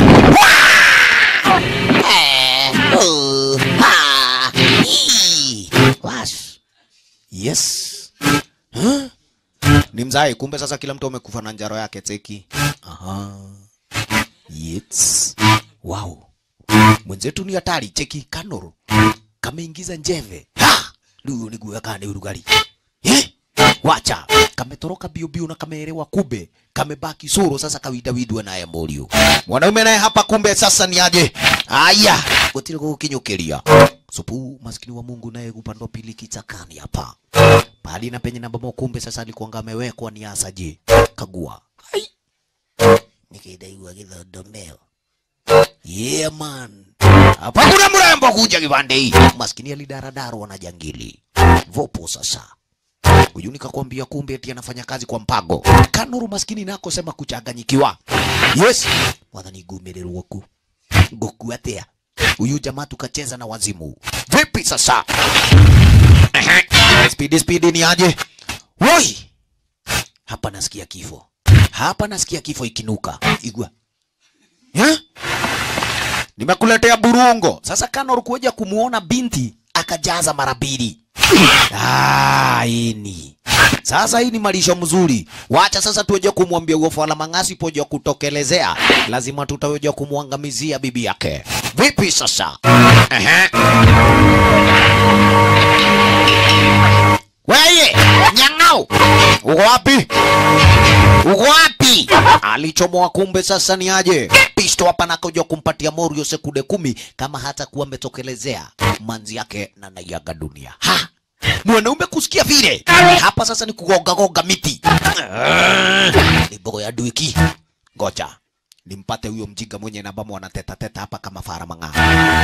Eh, oh, ah, ii. Wash. Yes. Huh? Ni mzai, kumbe sasa kila mtu amekufa na njaro yake teki. Aha. Yes. Wow. Mwenzetu ni hatari cheki Kanoro. Kameingiza njeve. Ha! Ndio ni guya kane urugari. Eh? Wacha. Kametoroka bio bio na kameelewa kumbe. Kamebaki soro sasa kawidawidwa naye Morio. Mwanaume naye hapa kumbe sasa ni aje? Aya, gutire gukinyukiria. Supu maskini wa Mungu naye upande wa pili kichakani hapa. Pali na penye namba kumbe sasa alikuwa amewekwa ni asaje. Kagua. Hai. Nikidaigwa githondomeo. Yeah man. Hapa kuna mrembo kuja kipande hii. Maskini alidaradaro wanajangili. Vopo sasa. huyu nikakwambia kumbe eti anafanya kazi kwa mpango kanuru maskini nako sema kuchanganyikiwa yes mwathani gumirĩrwo ku ngũkua atia huyu jamaa tukacheza na wazimu vipi sasa Ehe. spidi spidi ni aje woi hapa nasikia kifo hapa nasikia kifo ikinuka igwa yeah? nimekuletea burungo sasa kanor kuja kumuona binti akajaza mara mbili Ah, ini sasa hii ni malisho mzuri wacha sasa tuweje kumwambia uofala mang'asi poja kutokelezea lazima tutaweja kumwangamizia bibi yake vipi sasa Ehe. weye nyang'au uko wapi uko wapi alichomoa kumbe sasa ni aje pisto hapa nakuja kumpatia morio sekunde kumi kama hata kuwa ametokelezea manzi yake na naiaga dunia ha mwanaume kusikia vile hapa sasa ni kugongagonga miti ni bogo ya duiki ngoja nimpate huyo mjinga mwenye nambamo wanateta teta hapa kama fara mang'aa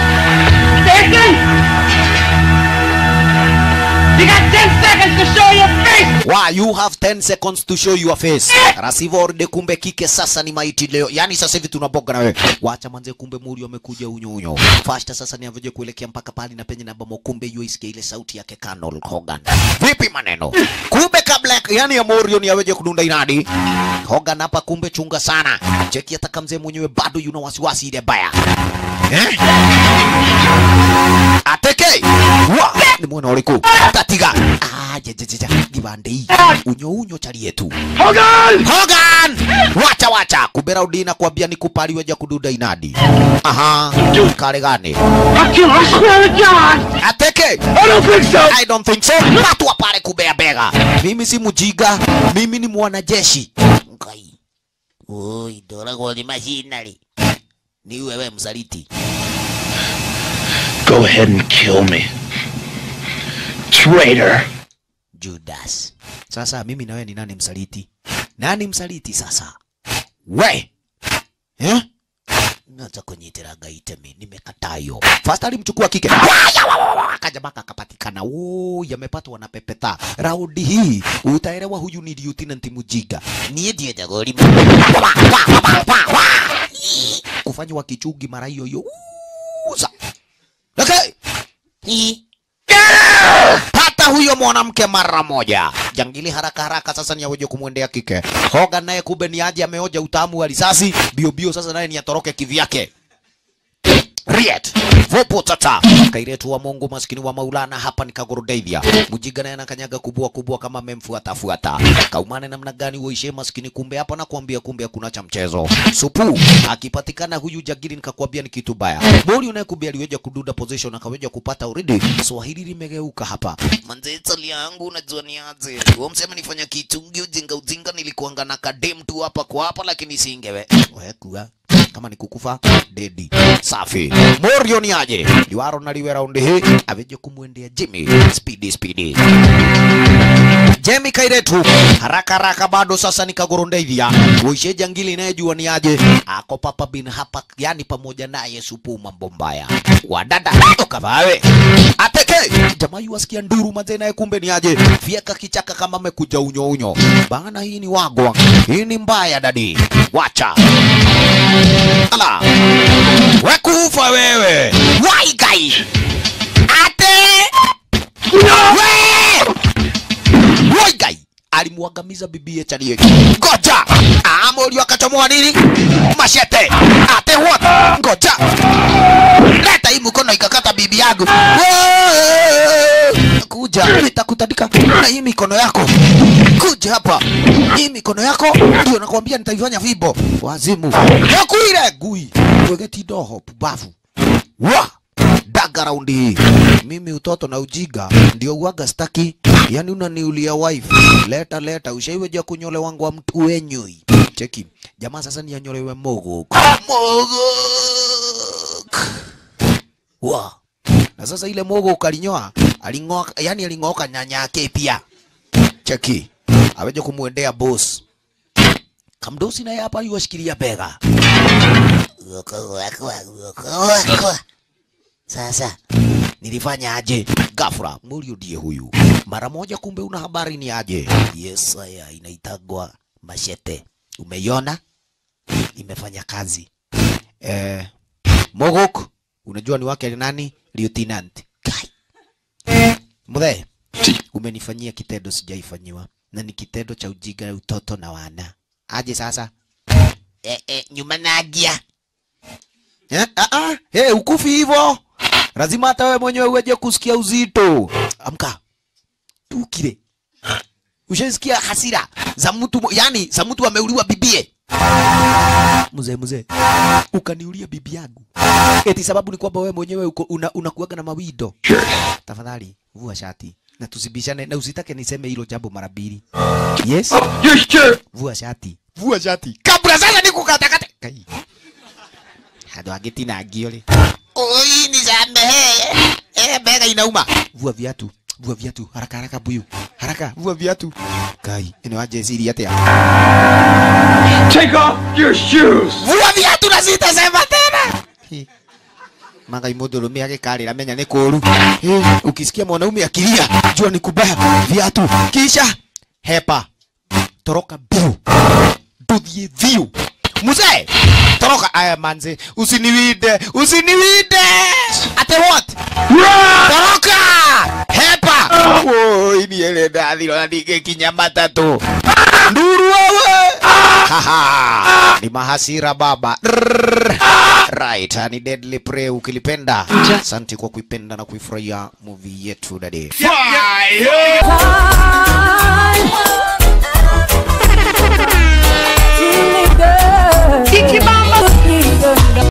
You got 10 seconds to show your face! Why you have 10 seconds to show your face. Rasivorde kumbe kike sasa ni maiti leo. Yaani sasa hivi tunaboga na wewe. Wacha manze kumbe muri amekuja unyo unyo. Fasta sasa ni avyoje kuelekea mpaka pali na penye namba kumbe yu isikia ile sauti yake Colonel Hogan. Vipi maneno? Kumbe kabla ya yani ya Morio ni aweje kudunda inadi. Hogan hapa kumbe chunga sana. Cheki hata kama mzee mwenyewe bado yuna wasiwasi ile baya. Eh? Ateke. Wa, ni mwana uliku. Tatiga. Ah, je je je je. Gibande hii. Unyo unyo chali yetu. Hogan! Hogan! Wacha wacha. Kubera udina kuambia ni kupali weja kududa inadi. Aha. Kare gani? I'll kill her, I swear to God! Ateke. I don't think so! I don't think so. Watu wa pale kubea bega. Mimi si mujiga. Mimi ni mwanajeshi. Ngai. Oi, ndoragwo ni macinarĩ. Ni wewe msaliti. Go ahead and kill me. Traitor. Judas. Sasa mimi na wewe ni nani msaliti? Nani msaliti sasa? We. Eh? Naanza kunyitira gaitemi, nimekataa hiyo. Fast alimchukua kike. Waya, wa, wa, wa, Akaja mpaka akapatikana. Oh, yamepatwa na pepeta. Raundi hii utaelewa huyu ni Lieutenant Mujiga. Niye ndiye jagori. Wa, wa, wa, wa, wa, wa. Kufanywa kichungi mara hiyo hiyo. Uza. Okay. Hii pata huyo mwanamke mara moja. Jangili haraka haraka sasa ni aweje kumwendea kike. Hogan naye kumbe ni aje ameoja utamu wa risasi. Bio bio sasa naye ni atoroke kivyake. Riet. Vopo tata. Kairetu wa Mungu maskini wa Maulana hapa ni Kagoro Davia. Mujiga naye anakanyaga kubwa kubwa kama memfuata fuata. Kaumane namna gani uishe maskini kumbe hapa na kuambia kumbe hakuna cha mchezo. Supu akipatikana huyu jagiri nikakwambia ni kitu baya. Mori unayekuambia aliweja kududa position akaweja kupata already. Swahili limegeuka hapa. Manze tali yangu unajua ni aje. Wewe msema nifanya kitungi ujinga ujinga nilikuanga na kadem tu hapa kwa hapa lakini singewe. Wewe kuwa kama ni kukufa dedi safi morio ni aje liwaro na liwe raundi hii aveje kumwendea jimmy speedy speedy Jemi Kairetu haraka haraka bado sasa ni Kagorondavia uishe jangili inayejua ni aje ako papa bin hapa yani pamoja naye supu mambo mbaya wadada ukavawe ateke jamaa yuwasikia nduru mazee naye kumbe ni aje fieka kichaka kama amekuja unyo unyo bana hii ni wagwa hii ni mbaya dadi wacha ala wekufa wewe waigai ate we Waigai alimwangamiza bibie Chalie. Ngoja Amori akachomoa nini? Mashete. Ate what? Ngoja leta hii mkono ikakata bibi yangu. Wee! Kuja nitakutandika na hii mikono yako. Kuja hapa, hii mikono yako ndio nakwambia nitaifanya vibo. Wazimu yakuire gui wegeti doho pubavu wa daga raundi hii. Mimi utoto na ujiga ndio uwaga staki, yani unaniulia wife. Leta leta, ushaiweja kunyole wangu wa mtu wenyui. Cheki jamaa sasa ni anyolewe mogok mogok wa na sasa ile mogok alinyoa aling'oa, yani aling'oka nyanya yake pia. Cheki aweje kumwendea boss kamdosi naye hapa yuwashikilia bega sasa nilifanya aje? Ghafla Murio ndiye huyu mara moja kumbe una habari ni aje yes haya inaitagwa mashete umeiona imefanya kazi eh, mogok unajua ni wake ni nani lieutenant Kai. mzee umenifanyia kitendo sijaifanyiwa na ni kitendo cha ujinga utoto na wana aje sasa eh, eh, nyuma nagia eh, ah, ah, hey, ukufi hivyo lazima hata wewe mwenyewe uweje kusikia uzito amka tukire ushasikia hasira za mtu mo- yani za mtu ameuliwa bibie mzee mzee ukaniulia bibi yangu eti sababu ni kwamba wewe mwenyewe uko una, unakuaga na mawido tafadhali vua shati na tusibishane na usitake niseme hilo jambo mara mbili yes Your shirt! vua shati vua shati kabla sasa nikukatakate kai hado agitinangio ri oi nisamehe eh bega inauma vua viatu vua viatu haraka haraka buyu haraka vua viatu kai ino aje siri atia Take off your shoes! vua viatu na sitasema tena Hi. Magai mũndũrũme agĩkarĩra menya nĩ kũũru Eh, ukisikia mwanaume akilia jua ni kubaya viatu kisha hepa toroka biu ndũthiĩ thiũ mzee toroka aya manze usiniwinde usiniwinde ate what toroka hepa oi niele ndathiro na ndingĩkinya matatũ nduru wewe Haha, ni mahasira baba Rrrr. right ni deadly prey ukilipenda asante kwa kuipenda na kuifurahia movie yetu dade Kiki Mama.